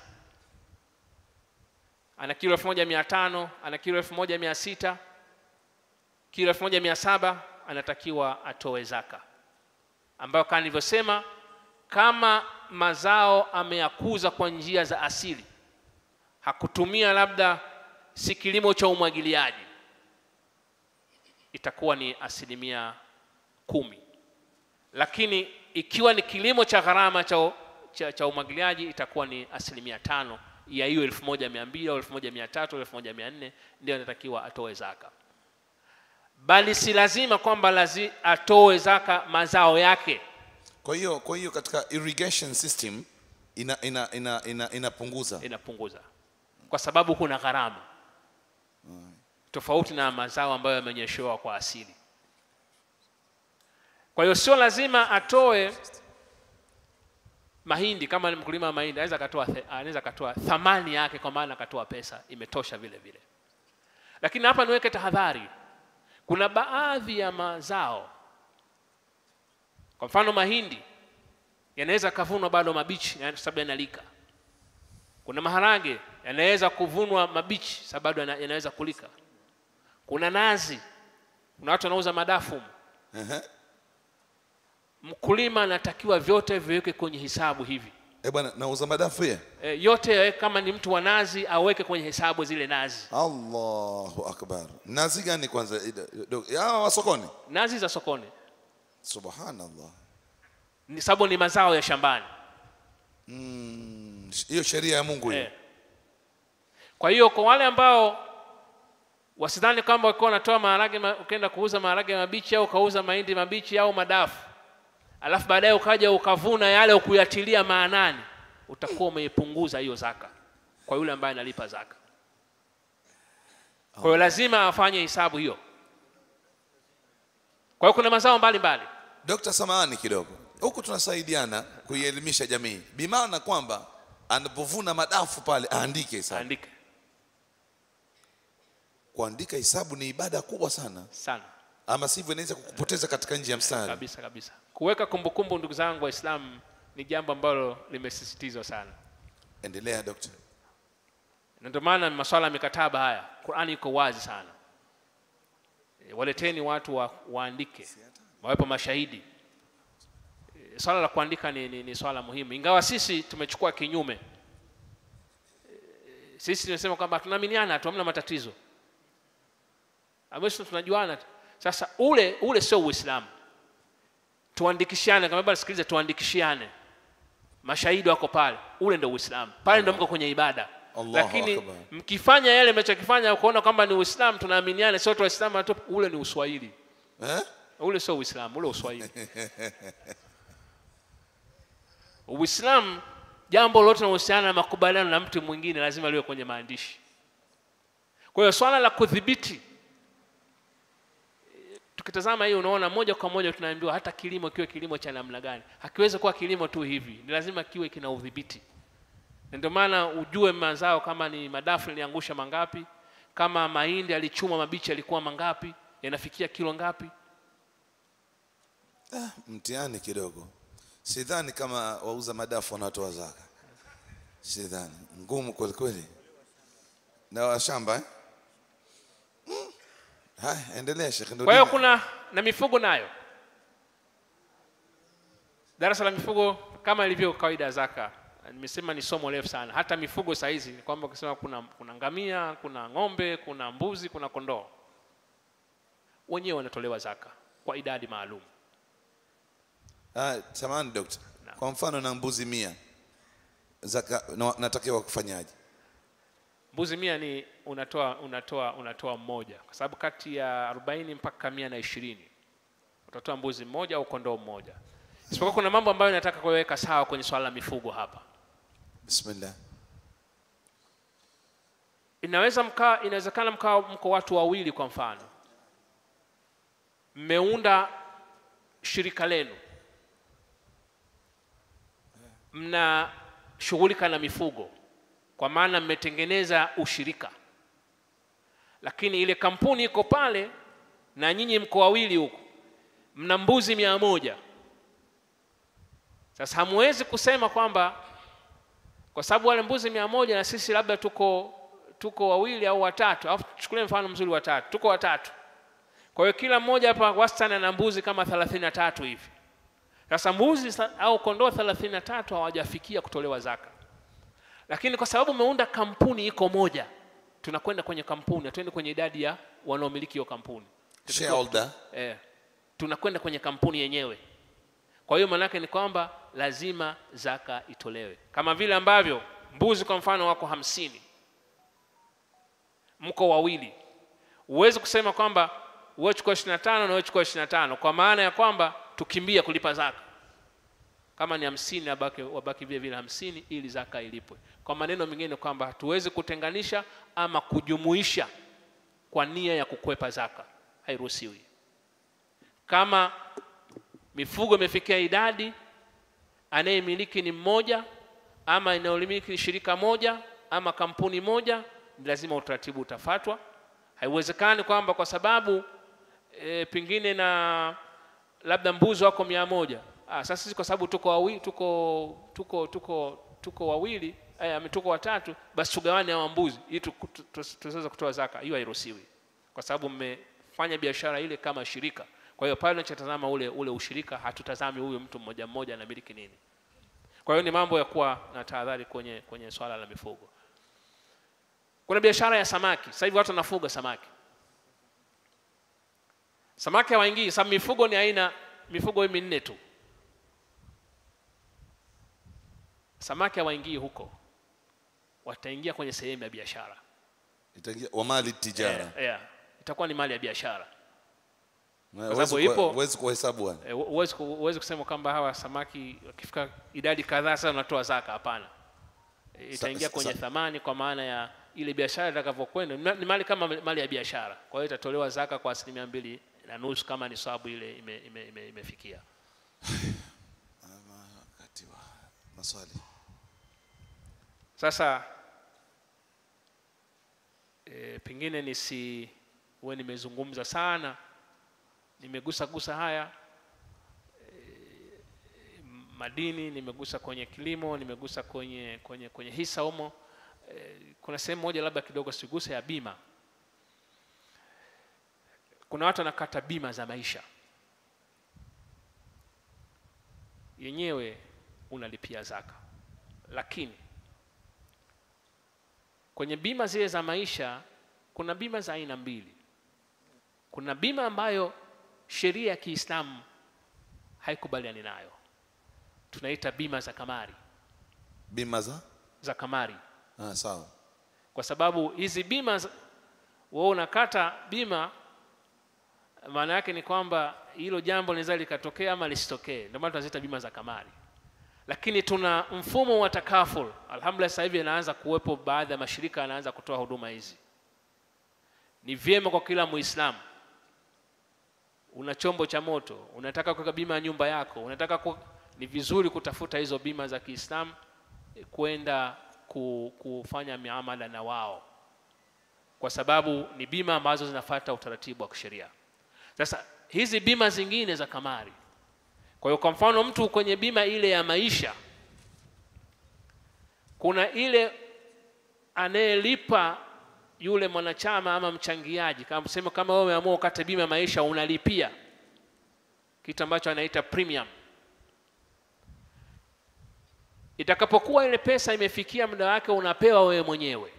ana kilo elfu moja mia tano ana kilo elfu moja mia sita kilo elfu moja mia saba anatakiwa atoe zaka ambayo kama nilivyosema kama mazao ameyakuza kwa njia za asili hakutumia labda si kilimo cha umwagiliaji itakuwa ni asilimia kumi lakini ikiwa ni kilimo cha gharama cha, cha, cha umwagiliaji itakuwa ni asilimia tano ya hiyo elfu moja mia mbili au elfu moja mia tatu au elfu moja mia nne ndio anatakiwa atoe zaka bali si lazima kwamba lazi atoe zaka mazao yake Kwa hiyo kwa hiyo katika irrigation system ina ina ina ina inapunguza inapunguza kwa sababu kuna gharama tofauti na mazao ambayo yamenyeshewa kwa asili kwa hiyo sio lazima atoe mahindi kama ni mkulima wa mahindi anaweza akatoa the- anaweza akatoa thamani yake kwa maana akatoa pesa imetosha vile vile lakini hapa niweke tahadhari kuna baadhi ya mazao kwa mfano mahindi yanaweza kavunwa bado mabichi kwa sababu yanalika kuna maharage yanaweza kuvunwa mabichi sababu bado yana- yanaweza kulika kuna nazi kuna watu wanauza madafu Ehe. mkulima anatakiwa vyote viweke kwenye hisabu hivi Eh bwana, nauza madafu ya e, yote yawe- kama ni mtu wa nazi aweke kwenye hesabu zile nazi Allahu akbar. Nazi gani kwanza? Ida- do- Ya wa sokoni. nazi za sokoni Subhanallah. ni sababu ni mazao ya shambani Mm, hiyo sheria ya Mungu hiyo. e. kwa hiyo kwa wale ambao wasidhani kwamba wakiwa wanatoa maharage ma- ukaenda kuuza maharage mabichi au ukauza mahindi mabichi au madafu alafu baadaye ukaja ukavuna yale ukuyatilia maanani utakuwa umeipunguza hiyo zaka kwa yule ambaye analipa zaka kwa hiyo lazima afanye hisabu hiyo kwa hiyo kuna mazao mbalimbali Dr. Samahani kidogo. Huku tunasaidiana kuielimisha jamii. Bimaana kwamba anapovuna madafu pale aandike hisabu. andike Kuandika hisabu ni ibada kubwa sana. sana Ama sivyo inaweza kukupoteza katika njia ya mstari. kabisa kabisa kuweka kumbukumbu ndugu zangu waislamu ni jambo ambalo limesisitizwa sana Endelea Dr. na ndio maana masuala ya mikataba haya qurani iko wazi sana e, waleteni watu wa, waandike wawepo mashahidi e, swala la kuandika ni, ni, ni swala muhimu ingawa sisi tumechukua kinyume e, sisi tumesema kwamba tunaaminiana tu hamna matatizo Amesema tunajuana tu. sasa ule ule sio uislamu tuandikishane kama baba sikilize tuandikishiane mashahidi wako pale ule ndio uislamu pale ndio mko kwenye ibada Allahu lakini Akbar. mkifanya yale mnachokifanya ukaona kwamba ni uislamu tunaaminiana sio tu waislamu tu ule ni uswahili Eh? ule sio uislamu ule uswahili uislamu jambo lolote linalohusiana na makubaliano na mtu mwingine lazima liwe kwenye maandishi kwa hiyo swala la kudhibiti eh, tukitazama hii unaona moja kwa moja tunaambiwa hata kilimo kiwe kilimo cha namna gani hakiwezi kuwa kilimo tu hivi ni lazima kiwe kina udhibiti na ndio maana ujue mazao kama ni madafu yaliangusha mangapi kama mahindi alichuma mabichi yalikuwa mangapi yanafikia kilo ngapi Mtihani kidogo. Sidhani kama wauza madafu wanatoa zaka. Sidhani. Ngumu kweli kweli. Na wa shamba eh? Mm. Haya, endelea Sheikh. Ndio kwa hiyo dini. kuna na mifugo nayo darasa la mifugo kama ilivyo kawaida ya zaka nimesema ni somo refu sana hata mifugo saa hizi ni kwamba ukisema kuna, kuna ngamia kuna ng'ombe kuna mbuzi kuna kondoo wenyewe wanatolewa zaka kwa idadi maalum Ah, samahani dokta. Naam. Kwa mfano na mbuzi mia zaka na, natakiwa kufanyaje? mbuzi mia ni unatoa unatoa unatoa mmoja kwa sababu kati ya 40 mpaka mia na ishirini utatoa mbuzi mmoja au kondoo mmoja isipokuwa kuna mambo ambayo nataka kuweka sawa kwenye swala la mifugo hapa Bismillah. inaweza mkaa inawezekana mkaa mko watu wawili kwa mfano mmeunda shirika lenu mnashughulika na mifugo kwa maana mmetengeneza ushirika lakini ile kampuni iko pale na nyinyi mko wawili huko mna mbuzi mia moja sasa hamwezi kusema kwamba kwa sababu wale mbuzi mia moja na sisi labda tuko tuko wawili au watatu au tuchukulie mfano mzuri watatu tuko watatu kwa hiyo kila mmoja hapa wastani ana mbuzi kama thelathini na tatu hivi sasa mbuzi sa- au kondoo thelathini na tatu hawajafikia kutolewa zaka lakini kwa sababu umeunda kampuni iko moja tunakwenda kwenye kampuni hatuendi kwenye idadi ya wanaomiliki hiyo kampuni Shareholder. eh, tunakwenda kwenye kampuni yenyewe kwa hiyo maanake ni kwamba lazima zaka itolewe kama vile ambavyo mbuzi kwa mfano wako hamsini mko wawili huwezi kusema kwamba wewe chukua 25 na wewe chukua 25 kwa maana ya kwamba tukimbia kulipa zaka kama ni hamsini wabaki, wabaki vile vile hamsini ili zaka ilipwe kwa maneno mengine kwamba hatuwezi kutenganisha ama kujumuisha kwa nia ya kukwepa zaka hairuhusiwi kama mifugo imefikia idadi anayemiliki ni mmoja ama inayomiliki shirika moja ama kampuni moja, ni lazima utaratibu utafatwa. Haiwezekani kwamba kwa sababu e, pengine na labda mbuzi wako mia moja ah, sasa sisi kwa sababu tuko wawili, tuko tuko tuko tuko wawili eh, tuko watatu, basi tugawane hawa mbuzi ili tu- tu- tu- tuweze kutoa zaka. Hiyo hairuhusiwi kwa sababu mmefanya biashara ile kama shirika. Kwa hiyo pale tunachotazama ule ule ushirika, hatutazami huyu mtu mmoja mmoja anamiliki nini. Kwa hiyo ni mambo ya kuwa na tahadhari kwenye kwenye swala la mifugo. Kuna biashara ya samaki. Sasa hivi watu wanafuga samaki. Samaki hawaingii, sababu mifugo ni aina mifugo hii minne tu. Samaki hawaingii huko, wataingia kwenye sehemu ya biashara. itaingia wamali tijara Yeah, yeah. Itakuwa ni mali ya biashara. Na sababu huwezi ipo- kuwa- huwezi kuhesabu bwana Eh, Huwezi ku- huwezi kusema kwamba hawa samaki wakifika idadi kadhaa sasa unatoa zaka. Hapana, Eh, itaingia sa- kwenye sa- thamani kwa maana ya ile biashara itakavyokwenda. Ni ma- Ni mali kama mali ya biashara, kwa hiyo itatolewa zaka kwa asilimia mbili na nusu kama ni sababu ile ime, ime, ime, imefikia. wakati wa maswali Sasa e, pengine nisi uwe nimezungumza sana, nimegusa gusa haya e, madini, nimegusa kwenye kilimo, nimegusa kwenye kwenye kwenye hisa humo. E, kuna sehemu moja labda kidogo siguse ya bima. Kuna watu wanakata bima za maisha, yenyewe unalipia zaka, lakini kwenye bima zile za maisha kuna bima za aina mbili. Kuna bima ambayo sheria ya Kiislamu haikubaliani nayo, tunaita bima za kamari, bima za za kamari, ah, sawa kwa sababu hizi bima za- wewe unakata bima, maana yake ni kwamba hilo jambo linaweza likatokea ama lisitokee, ndio maana tunaziita bima za kamari. Lakini tuna mfumo wa takaful. Alhamdulillah, sasa hivi yanaanza kuwepo, baadhi ya mashirika yanaanza kutoa huduma hizi. Ni vyema kwa kila Muislamu, una chombo cha moto, unataka kuweka bima ya nyumba yako, unataka ku... ni vizuri kutafuta hizo bima za Kiislamu eh, kwenda ku, kufanya miamala na wao, kwa sababu ni bima ambazo zinafuata utaratibu wa kisheria. Sasa hizi bima zingine za kamari kwa hiyo kwa mfano mtu kwenye bima ile ya maisha, kuna ile anayelipa yule mwanachama ama mchangiaji, kama sema kama wewe umeamua ukate bima ya maisha, unalipia kitu ambacho anaita premium. Itakapokuwa ile pesa imefikia muda wake, unapewa wewe mwenyewe.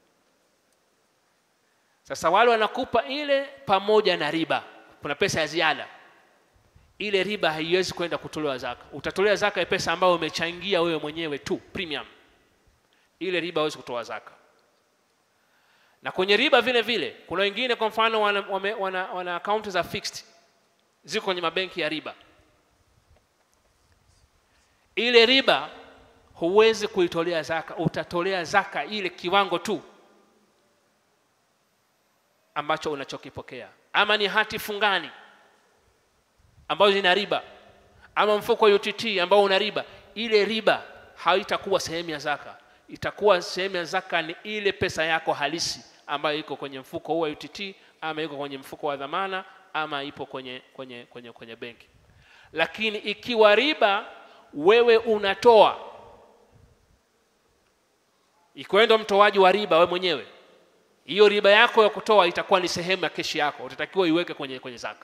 Sasa wale wanakupa ile pamoja na riba, kuna pesa ya ziada ile riba haiwezi kwenda kutolewa zaka. Utatolea zaka ya pesa ambayo umechangia wewe mwenyewe tu premium. Ile riba hawezi kutoa zaka. Na kwenye riba vile vile kuna wengine kwa mfano wana, wana, wana, wana akaunti za fixed ziko kwenye mabenki ya riba. Ile riba huwezi kuitolea zaka, utatolea zaka ile kiwango tu ambacho unachokipokea, ama ni hati fungani ambazo zina riba ama mfuko wa UTT ambao una riba, ile riba haitakuwa sehemu ya zaka. Itakuwa sehemu ya zaka ni ile pesa yako halisi ambayo iko kwenye mfuko huu wa UTT ama iko kwenye mfuko wa dhamana ama ipo kwenye, kwenye, kwenye, kwenye benki. Lakini ikiwa riba wewe unatoa, ikiwa ndo mtoaji wa riba wewe mwenyewe, hiyo riba yako ya kutoa itakuwa ni sehemu ya keshi yako, utatakiwa iweke kwenye, kwenye zaka.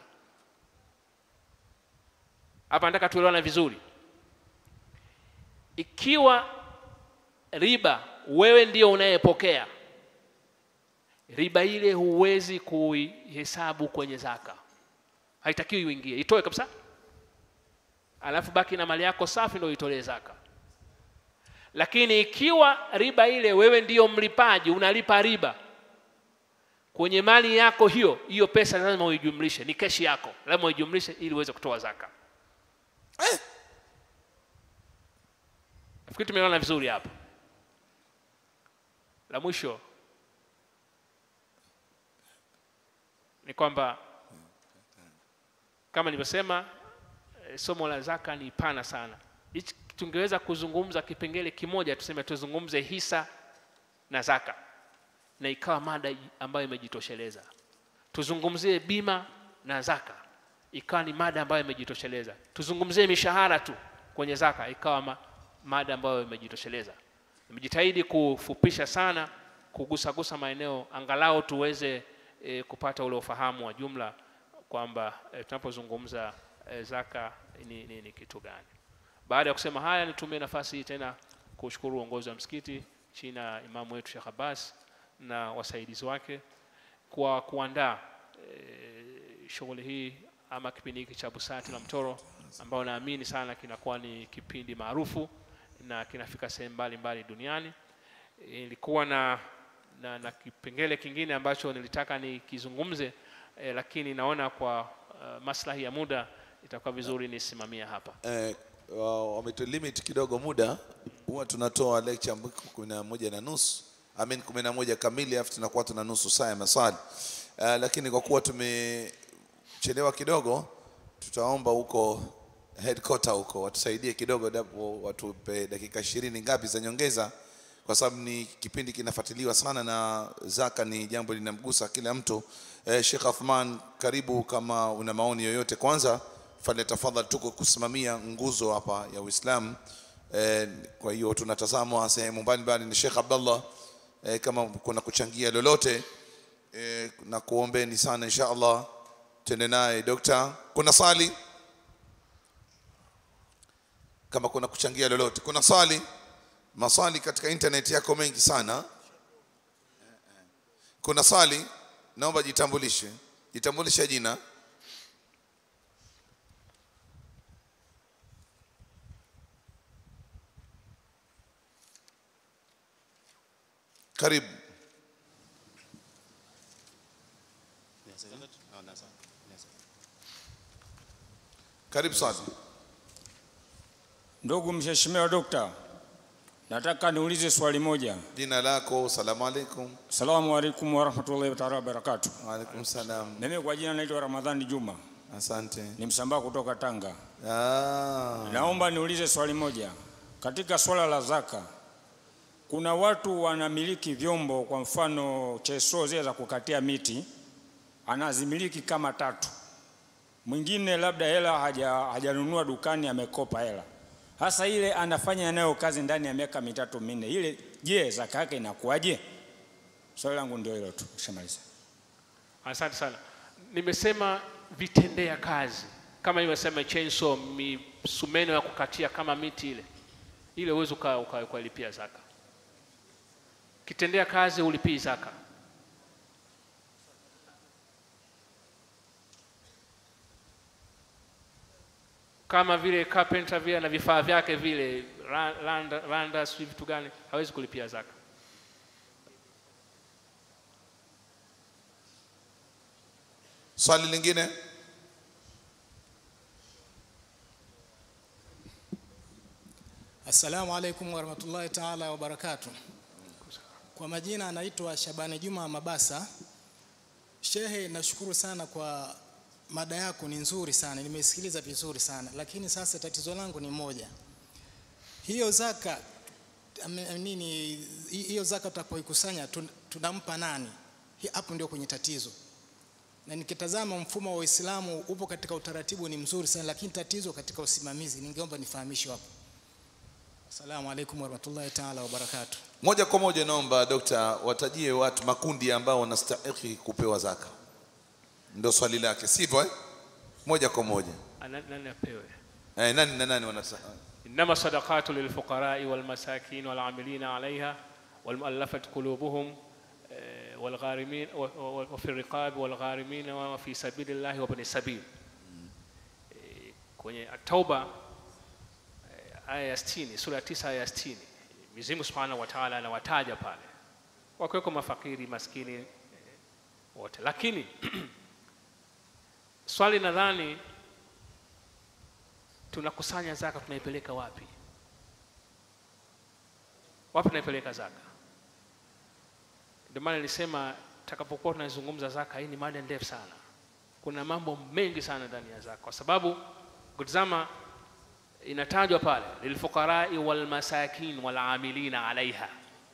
Hapa nataka tuelewane vizuri. Ikiwa riba wewe ndio unayepokea riba, ile huwezi kuihesabu kwenye zaka, haitakiwi uingie, itoe kabisa, alafu baki na mali yako safi, ndio itolee zaka. Lakini ikiwa riba ile wewe ndio mlipaji, unalipa riba kwenye mali yako hiyo, hiyo pesa lazima uijumlishe, ni keshi yako, lazima uijumlishe ili uweze kutoa zaka. eh, Nafikiri tumeona vizuri hapa. La mwisho ni kwamba kama nilivyosema, eh, somo la zaka ni pana sana. Hichi tungeweza kuzungumza kipengele kimoja tuseme tuzungumze hisa na zaka na ikawa mada i- ambayo imejitosheleza tuzungumzie bima na zaka ikawa ni mada ambayo imejitosheleza tuzungumzie mishahara tu kwenye zaka ikawa ma, mada ambayo imejitosheleza nimejitahidi kufupisha sana kugusagusa maeneo angalau tuweze e, kupata ule ufahamu wa jumla kwamba e, tunapozungumza e, zaka ni, ni, ni kitu gani baada ya kusema haya nitumie nafasi hii tena kushukuru uongozi wa msikiti chini ya imamu wetu Sheikh Abbas na wasaidizi wake kwa kuandaa e, shughuli hii ama kipindi hiki cha busati la mtoro ambao naamini sana kinakuwa ni kipindi maarufu na kinafika sehemu mbalimbali duniani ilikuwa na, na, na kipengele kingine ambacho nilitaka nikizungumze eh, lakini naona kwa uh, maslahi ya muda itakuwa vizuri nisimamia hapa eh, wa- wametulimit kidogo muda huwa tunatoa lecture ambayo kumi na moja na nusu amin kumi na moja kamili alafu tunakuwa tuna nusu saa ya maswali uh, lakini kwa kuwa tumechelewa kidogo tutaomba huko headquarter huko watusaidie kidogo dapo watupe dakika ishirini ngapi za nyongeza kwa sababu ni kipindi kinafuatiliwa sana na zaka ni jambo linamgusa kila mtu eh, Sheikh Athman karibu kama una maoni yoyote kwanza fale tafadhali tuko kusimamia nguzo hapa ya Uislamu eh, kwa hiyo tunatazamwa sehemu mbalimbali ni Sheikh Abdullah eh, kama kuna kuchangia lolote eh, na kuombeni sana insha Allah tende naye dokta kuna swali kama kuna kuchangia lolote kuna swali maswali katika internet yako mengi sana kuna swali naomba jitambulishe jitambulishe jina karibu karibu sana Ndugu mheshimiwa dokta, nataka niulize swali moja. jina lako salamu alaikum Asalamu alaikum warahmatullahi taala wabarakatuh. waalaikum salam Mimi kwa jina naitwa Ramadhani Juma, asante ni msambaa kutoka Tanga. ah. Naomba niulize swali moja. Katika swala la zaka, kuna watu wanamiliki vyombo, kwa mfano cheso zile za kukatia miti, anazimiliki kama tatu. Mwingine labda hela haja hajanunua dukani, amekopa hela. Hasa ile anafanya nayo kazi ndani ya miaka mitatu minne, ile je, zaka yake inakuwaje? Swali langu ndio hilo tu, shamaliza. asante sana nimesema vitendea kazi kama nimesema chainsaw misumeno ya kukatia kama miti ile ile uwezi uka- uka- ukalipia zaka kitendea kazi ulipii zaka kama vile carpenter vile na vifaa vyake vile ra- randa, randa sijui vitu gani hawezi kulipia zaka swali lingine Assalamu alaikum warahmatullahi taala wabarakatu. Kwa majina anaitwa Shabani Juma Mabasa. Shehe, nashukuru sana kwa mada yako, ni nzuri sana, nimeisikiliza vizuri sana, lakini sasa tatizo langu ni moja. Hiyo zaka ame- nini, hi- hiyo zaka tutapoikusanya tun- tunampa nani? Hi- Hapo ndio kwenye tatizo na nikitazama mfumo wa Uislamu upo katika utaratibu ni mzuri sana, lakini tatizo katika usimamizi. Ningeomba nifahamishwe hapo. Assalamu alaikum warahmatullahi taala wabarakatuh. moja kwa moja naomba dokta watajie watu makundi ambao wanastahili kupewa zaka ndio swali lake sivyo eh? moja kwa moja Ana- nani apewe eh, nani na nani wanastahili إنما الصدقات للفقراء والمساكين والعاملين عليها والمؤلفة قلوبهم آه، والغارمين و- و- وفي الرقاب والغارمين وفي سبيل الله وابن السبيل آه، kwenye Tauba eh, aya ya 60 sura ya 9 aya ya 60 Mwenyezi Mungu Subhanahu wa Ta'ala anawataja pale wakiweko mafakiri maskini eh, wote lakini swali nadhani tunakusanya zaka tunaipeleka wapi wapi tunaipeleka zaka ndio maana nilisema takapokuwa tunazungumza zaka hii ni mada ndefu sana kuna mambo mengi sana ndani ya zaka kwa sababu kutizama inatajwa pale lilfuqarai walmasakin walamilina alaiha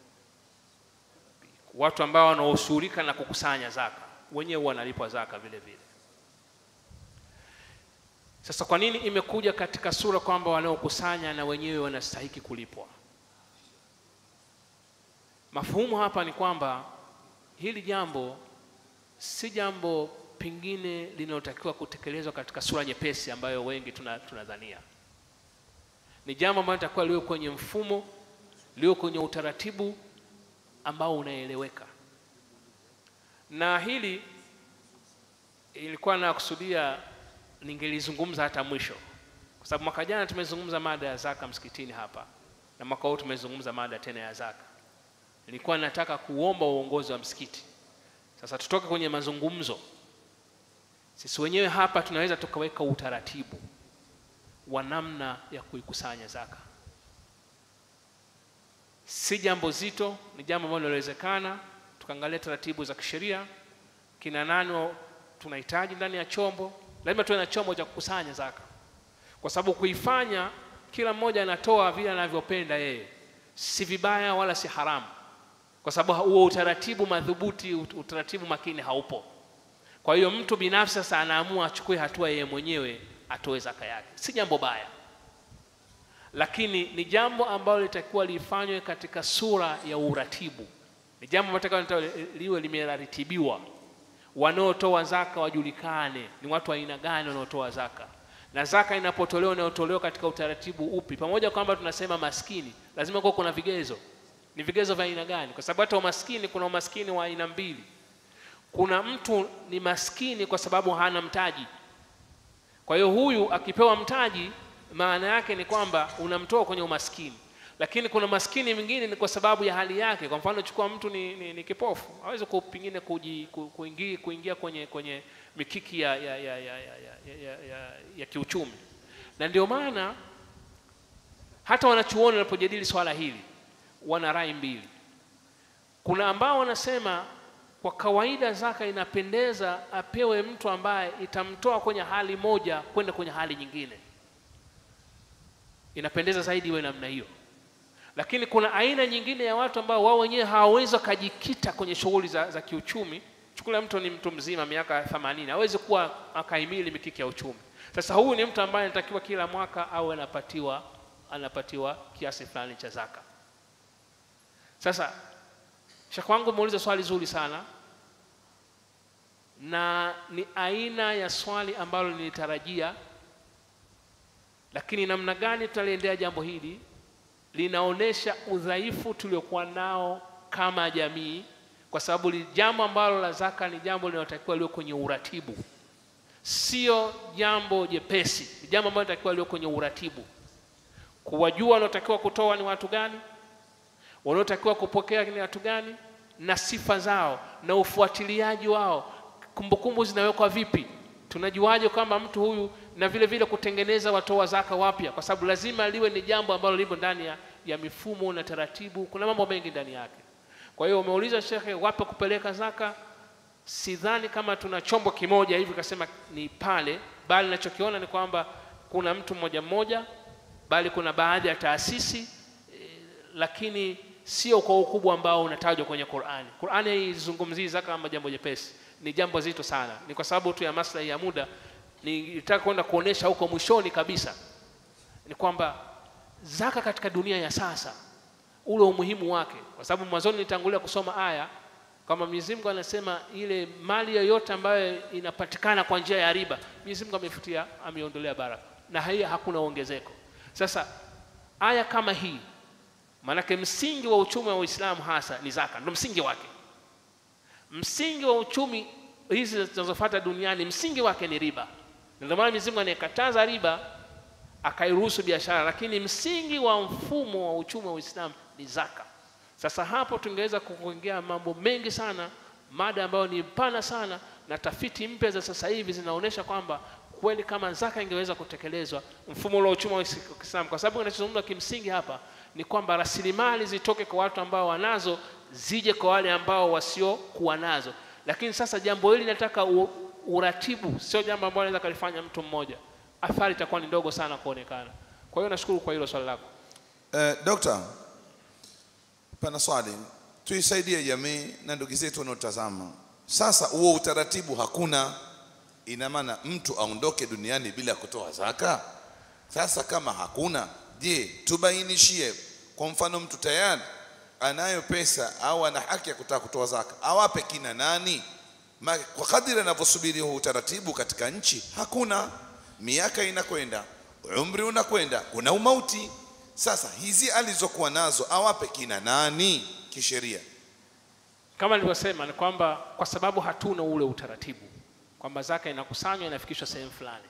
watu ambao wanaoshughulika na kukusanya zaka wenyewe wanalipwa zaka vile vile sasa kwa nini imekuja katika sura kwamba wanaokusanya na wenyewe wanastahiki kulipwa mafuhumu hapa ni kwamba hili jambo si jambo pengine linalotakiwa kutekelezwa katika sura nyepesi ambayo wengi tuna- tunadhania ni jambo ambalo litakuwa liwe kwenye mfumo liwe kwenye utaratibu ambao unaeleweka na hili ilikuwa nakusudia ningelizungumza hata mwisho kwa sababu mwaka jana tumezungumza mada ya zaka msikitini hapa na mwaka huu tumezungumza mada tena ya zaka nilikuwa nataka kuomba uongozi wa msikiti sasa tutoke kwenye mazungumzo sisi wenyewe hapa tunaweza tukaweka utaratibu wa namna ya kuikusanya zaka si jambo zito ni jambo ambalo linawezekana tukaangalia taratibu za kisheria kina nani wa- tunahitaji ndani ya chombo lazima tuwe na chombo cha kukusanya zaka kwa sababu kuifanya kila mmoja anatoa vile anavyopenda yeye si vibaya wala si haramu kwa sababu huo utaratibu madhubuti ut- utaratibu makini haupo kwa hiyo mtu binafsi sasa anaamua achukue hatua yeye mwenyewe atoe zaka yake si jambo baya lakini ni jambo ambalo litakiwa lifanywe katika sura ya uratibu ni jambo ambalo litakiwa liwe limeratibiwa wanaotoa zaka wajulikane ni watu wa aina gani wanaotoa zaka na zaka inapotolewa inayotolewa katika utaratibu upi pamoja kwamba tunasema maskini lazima kuwa kuna vigezo ni vigezo vya aina gani kwa sababu hata umaskini kuna umaskini wa aina mbili kuna mtu ni maskini kwa sababu hana mtaji kwa hiyo huyu akipewa mtaji maana yake ni kwamba unamtoa kwenye umaskini lakini kuna maskini mwingine ni kwa sababu ya hali yake kwa mfano chukua mtu ni, ni, ni kipofu hawezi ku- pengine kuji- ku- kuingia, kuingia kwenye, kwenye mikiki ya, ya, ya, ya, ya, ya, ya, ya, ya kiuchumi na ndio maana hata wanachuoni wanapojadili swala hili wana rai mbili kuna ambao wanasema kwa kawaida zaka inapendeza apewe mtu ambaye itamtoa kwenye hali moja kwenda kwenye hali nyingine inapendeza zaidi iwe namna hiyo lakini kuna aina nyingine ya watu ambao wao wenyewe hawawezi wakajikita kwenye shughuli za, za kiuchumi chukulia mtu ni mtu mzima miaka 80 hawezi kuwa akahimili mikiki ya uchumi sasa huyu ni mtu ambaye anatakiwa kila mwaka au anapatiwa anapatiwa kiasi fulani cha zaka sasa shekh wangu umeuliza swali zuri sana na ni aina ya swali ambalo nilitarajia lakini namna gani tutaliendea jambo hili linaonyesha udhaifu tuliokuwa nao kama jamii kwa sababu li- jambo ambalo la zaka ni jambo linalotakiwa liwe kwenye uratibu sio jambo jepesi ni jambo ambalo linatakiwa liwe kwenye uratibu kuwajua wanaotakiwa kutoa ni watu gani wanaotakiwa kupokea ni watu gani na sifa zao na ufuatiliaji wao kumbukumbu zinawekwa vipi tunajuaje kwamba mtu huyu na vile vile kutengeneza watoa zaka wapya kwa sababu lazima liwe ni jambo ambalo lipo ndani ya, ya mifumo na taratibu kuna mambo mengi ndani yake kwa hiyo umeuliza shekhe wapi kupeleka zaka sidhani kama tuna chombo kimoja hivi kasema ni pale bali nachokiona ni kwamba kuna mtu mmoja mmoja bali kuna baadhi ya taasisi lakini sio kwa ukubwa ambao unatajwa kwenye Qur'ani. Qur'ani haizungumzii zaka kama jambo jepesi, ni jambo zito sana. Ni kwa sababu tu ya maslahi ya muda, nitaka kwenda kuonesha huko mwishoni kabisa ni kwamba zaka katika dunia ya sasa, ule umuhimu wake, kwa sababu mwanzoni nitangulia kusoma aya kama Mwenyezi Mungu anasema ile mali yoyote ambayo inapatikana kwa njia ya riba, Mwenyezi Mungu amefutia, ameondolea baraka na hii hakuna ongezeko. Sasa aya kama hii maanake msingi wa uchumi wa Uislamu hasa ni zaka, ndio msingi wake. Msingi wa uchumi hizi zinazofuata duniani, msingi wake ni riba. Na Ndio maana Mwenyezi Mungu anayekataza riba akairuhusu biashara, lakini msingi wa mfumo wa uchumi wa Uislamu ni zaka. Sasa hapo tungeweza kuongea mambo mengi sana, mada ambayo ni pana sana, na tafiti mpya za sasa hivi zinaonyesha kwamba kweli kama zaka ingeweza kutekelezwa, mfumo ule wa uchumi wa Kiislamu, kwa sababu kinachozungumzwa kimsingi hapa ni kwamba rasilimali zitoke kwa watu ambao wanazo zije kwa wale ambao wasiokuwa nazo. Lakini sasa jambo hili linataka uratibu, sio jambo ambalo anaweza kalifanya mtu mmoja. Athari itakuwa ni ndogo sana kuonekana. kwa hiyo nashukuru kwa hilo swali lako Eh, Dokta, pana swali, tuisaidie jamii na ndugu zetu wanaotazama. Sasa huo utaratibu hakuna, ina maana mtu aondoke duniani bila kutoa zaka? Sasa kama hakuna, je, tubainishie. Kwa mfano, mtu tayari anayo pesa au ana haki ya kutaka kutoa zaka, awape kina nani? Ma, kwa kadiri anavyosubiri huu utaratibu katika nchi hakuna. Miaka inakwenda, umri unakwenda, kuna umauti. Sasa hizi alizokuwa nazo awape kina nani kisheria? kama nilivyosema ni kwamba kwa sababu hatuna ule utaratibu kwamba zaka inakusanywa inafikishwa sehemu fulani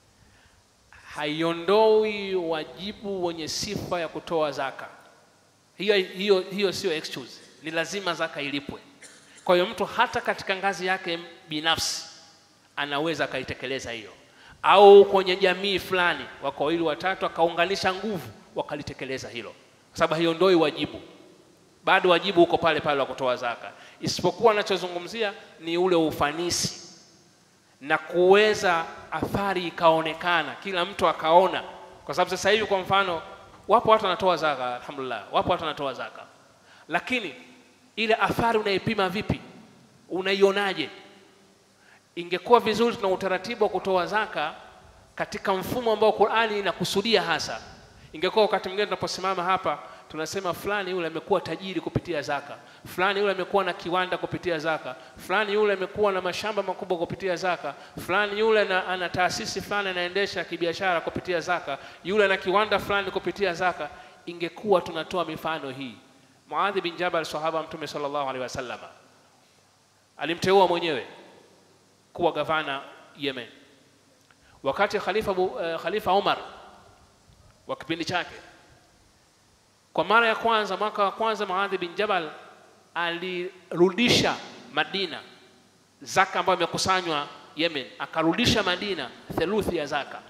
haiondoi wajibu wenye sifa ya kutoa zaka hiyo hiyo hiyo sio excuse ni lazima zaka ilipwe kwa hiyo mtu hata katika ngazi yake binafsi anaweza akaitekeleza hiyo au kwenye jamii fulani wako wawili watatu akaunganisha nguvu wakalitekeleza hilo kwa sababu haiondoi wajibu bado wajibu uko pale pale wa kutoa zaka isipokuwa anachozungumzia ni ule ufanisi na kuweza athari ikaonekana kila mtu akaona kwa sababu sasa hivi kwa mfano wapo watu wanatoa zaka alhamdulillah wapo watu wanatoa zaka lakini ile athari unaipima vipi unaionaje ingekuwa vizuri tuna utaratibu wa kutoa zaka katika mfumo ambao Qur'ani inakusudia hasa ingekuwa wakati mwingine tunaposimama hapa tunasema fulani yule amekuwa tajiri kupitia zaka fulani yule amekuwa na kiwanda kupitia zaka fulani yule amekuwa na mashamba makubwa kupitia zaka fulani yule na, ana taasisi fulani anaendesha kibiashara kupitia zaka yule ana kiwanda fulani kupitia zaka ingekuwa tunatoa mifano hii Muadhi bin Jabal sahaba mtume sallallahu alaihi wasallam alimteua mwenyewe kuwa gavana Yemen wakati khalifa, uh, khalifa Umar wa kipindi chake kwa mara ya kwanza mwaka wa kwanza Muadhi bin Jabal alirudisha Madina zaka ambayo imekusanywa Yemen, akarudisha Madina theluthi ya zaka.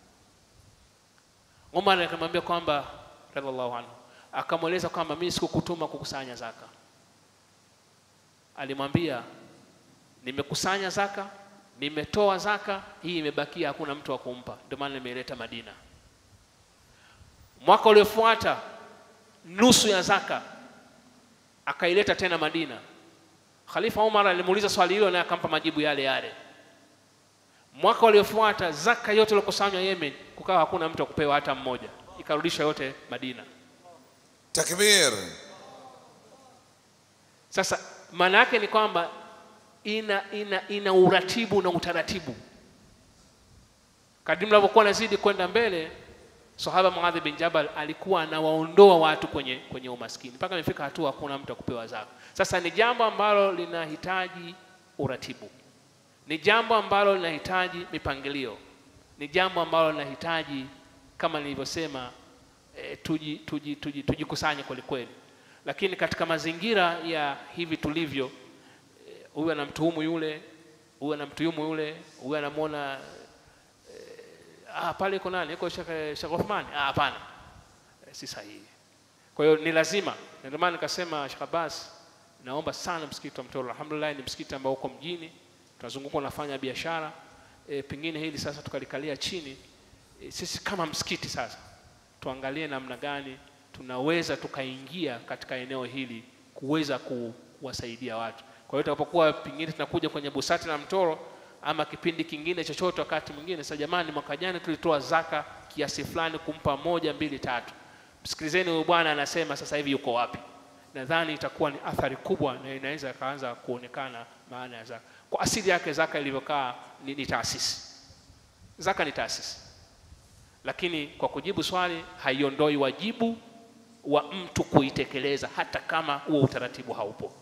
Umar akamwambia kwamba radhiallahu anhu, akamweleza kwamba mimi sikukutuma kukusanya zaka. Alimwambia nimekusanya zaka, nimetoa zaka, hii imebakia, hakuna mtu wa kumpa, ndio maana nimeileta Madina. Mwaka uliofuata nusu ya zaka akaileta tena Madina. Khalifa Umar alimuuliza swali hilo naye akampa majibu yale yale. Mwaka uliofuata zaka yote iliyokusanywa Yemen, kukawa hakuna mtu akupewa hata mmoja, ikarudishwa yote Madina. Takbir. Sasa maana yake ni kwamba ina, ina, ina uratibu na utaratibu. Kadri mnavyokuwa nazidi kwenda mbele, sahaba Muadhi bin Jabal alikuwa anawaondoa watu kwenye, kwenye umaskini mpaka imefika hatua hakuna mtu akupewa zaka. Sasa ni jambo ambalo linahitaji uratibu, ni jambo ambalo linahitaji mipangilio, ni jambo ambalo linahitaji kama nilivyosema, e, tuji, tuji, tuji, tujikusanye kweli kweli, lakini katika mazingira ya hivi tulivyo, eh, huyu anamtuhumu yule, huyu anamtuhumu yule, huyu anamwona ah, pale iko nani iko Sheikh Sheikh Othman ah, hapana eh, si sahihi kwa hiyo ni lazima Na ndio maana nikasema Sheikh Abbas naomba sana msikiti wa Mtoro alhamdulillah ni msikiti ambao uko mjini tunazunguka unafanya biashara e, pengine hili sasa tukalikalia chini e, sisi kama msikiti sasa tuangalie namna gani tunaweza tukaingia katika eneo hili kuweza kuwasaidia watu kwa hiyo tutakapokuwa pengine tunakuja kwenye busati la Mtoro ama kipindi kingine chochote wakati mwingine sasa jamani mwaka jana tulitoa zaka kiasi fulani kumpa moja mbili tatu msikilizeni huyu bwana anasema sasa hivi yuko wapi nadhani itakuwa ni athari kubwa na inaweza ikaanza kuonekana maana ya zaka kwa asili yake zaka ilivyokaa ni, ni taasisi zaka ni taasisi lakini kwa kujibu swali haiondoi wajibu wa mtu kuitekeleza hata kama huo utaratibu haupo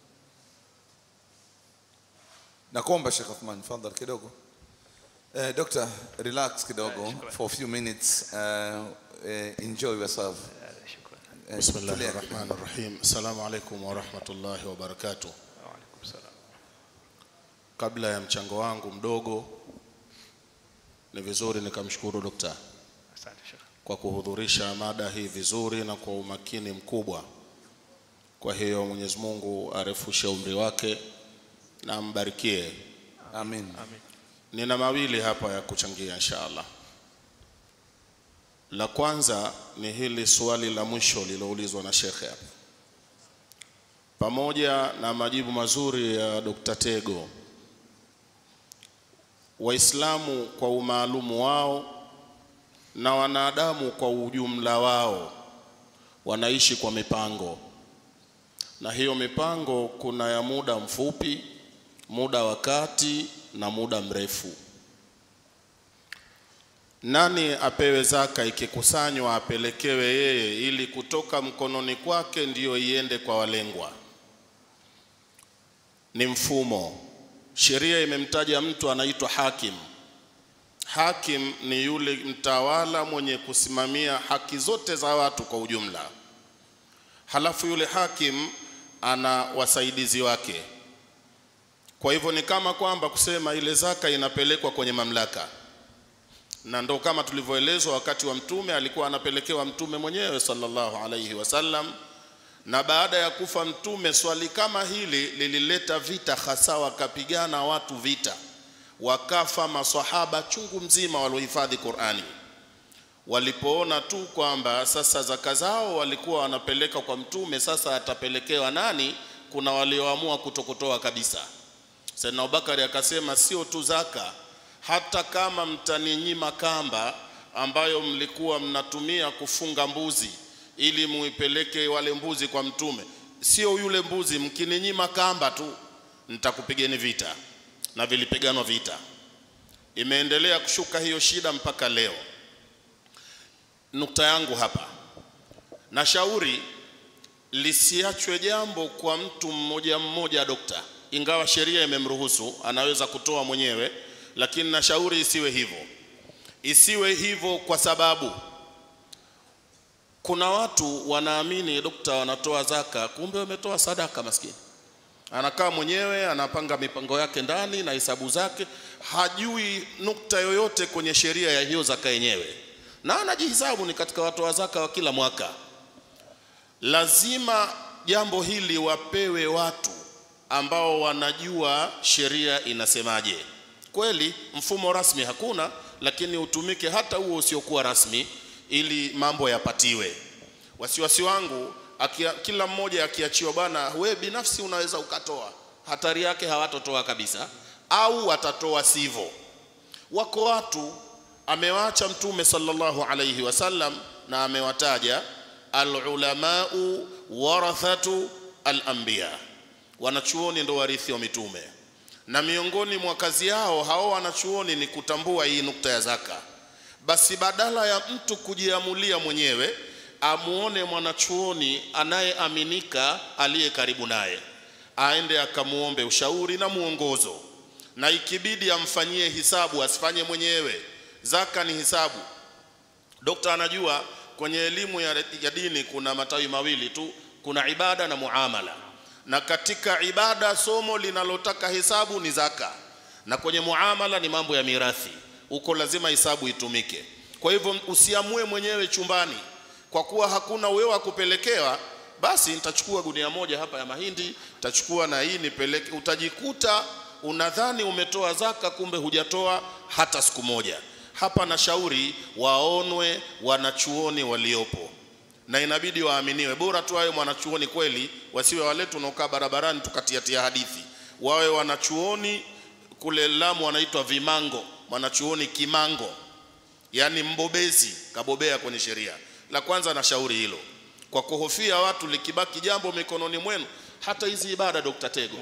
Nakuomba Sheikh Othman, fadhal kidogo. Uh, doctor, relax kidogo shukran. for a few minutes. Uh, uh, enjoy yourself. Uh, بسم الله tulia. الرحمن الرحيم السلام عليكم ورحمة الله وبركاته Waalaikum salam. kabla ya mchango wangu mdogo ni vizuri nikamshukuru dokta asante shekh kwa kuhudhurisha mada hii vizuri na kwa umakini mkubwa kwa hiyo Mwenyezi Mungu arefushe umri wake na ambarikie Amin. amin nina mawili hapa ya kuchangia inshallah La kwanza ni hili swali la mwisho liloulizwa na shekhe hapa, pamoja na majibu mazuri ya Dr. Tego. Waislamu kwa umaalumu wao na wanadamu kwa ujumla wao wanaishi kwa mipango, na hiyo mipango kuna ya muda mfupi, muda wa kati na muda mrefu. Nani apewe zaka ikikusanywa apelekewe yeye, ili kutoka mkononi kwake ndiyo iende kwa walengwa? Ni mfumo. Sheria imemtaja mtu anaitwa hakim. Hakim ni yule mtawala mwenye kusimamia haki zote za watu kwa ujumla. Halafu yule hakim ana wasaidizi wake. Kwa hivyo ni kama kwamba kusema ile zaka inapelekwa kwenye mamlaka, na ndo kama tulivyoelezwa wakati wa Mtume alikuwa anapelekewa Mtume mwenyewe sallallahu alaihi wasallam, na baada ya kufa Mtume swali kama hili lilileta vita, hasa wakapigana watu vita, wakafa maswahaba chungu mzima waliohifadhi Qurani walipoona tu kwamba sasa zaka zao walikuwa wanapeleka kwa Mtume, sasa atapelekewa nani? Kuna walioamua kutokutoa kabisa. Saidna Abubakari akasema sio tu zaka, hata kama mtaninyima kamba ambayo mlikuwa mnatumia kufunga mbuzi ili muipeleke wale mbuzi kwa Mtume, sio yule mbuzi, mkininyima kamba tu nitakupigeni vita. Na vilipiganwa vita, imeendelea kushuka hiyo shida mpaka leo. Nukta yangu hapa, nashauri lisiachwe jambo kwa mtu mmoja mmoja, dokta, ingawa sheria imemruhusu anaweza kutoa mwenyewe, lakini nashauri isiwe hivyo. Isiwe hivyo kwa sababu kuna watu wanaamini dokta, wanatoa zaka, kumbe wametoa sadaka. Maskini anakaa mwenyewe anapanga mipango yake ndani na hesabu zake, hajui nukta yoyote kwenye sheria ya hiyo zaka yenyewe na anajihisabu ni katika watoa zaka wa kila mwaka. Lazima jambo hili wapewe watu ambao wanajua sheria inasemaje. Kweli mfumo rasmi hakuna, lakini utumike hata huo usiokuwa rasmi ili mambo yapatiwe. Wasiwasi wangu akia, kila mmoja akiachiwa, bwana, we binafsi unaweza ukatoa, hatari yake hawatotoa kabisa, au watatoa sivyo. Wako watu amewaacha Mtume sallallahu alayhi wasallam na amewataja alulamau warathatu alanbiya, wanachuoni ndo warithi wa mitume, na miongoni mwa kazi yao hao wanachuoni ni kutambua hii nukta ya zaka. Basi badala ya mtu kujiamulia mwenyewe, amuone mwanachuoni anayeaminika aliye karibu naye, aende akamuombe ushauri na mwongozo, na ikibidi amfanyie hisabu, asifanye mwenyewe. Zaka ni hisabu. Dokta anajua kwenye elimu ya, ya dini kuna matawi mawili tu, kuna ibada na muamala, na katika ibada somo linalotaka hesabu ni zaka, na kwenye muamala ni mambo ya mirathi, huko lazima hisabu itumike. Kwa hivyo usiamue mwenyewe chumbani, kwa kuwa hakuna wewe wa kupelekewa, basi nitachukua gunia moja hapa ya mahindi, nitachukua na hii nipeleke. Utajikuta unadhani umetoa zaka, kumbe hujatoa hata siku moja. Hapa na shauri waonwe wanachuoni waliopo, na inabidi waaminiwe. Bora tu wawe mwanachuoni kweli, wasiwe wale tunaokaa barabarani tukatiatia hadithi. Wawe wanachuoni kule Lamu wanaitwa vimango, mwanachuoni kimango, yaani mbobezi, kabobea kwenye sheria. La kwanza na shauri hilo, kwa kuhofia watu likibaki jambo mikononi mwenu. Hata hizi ibada, Dr. Tego,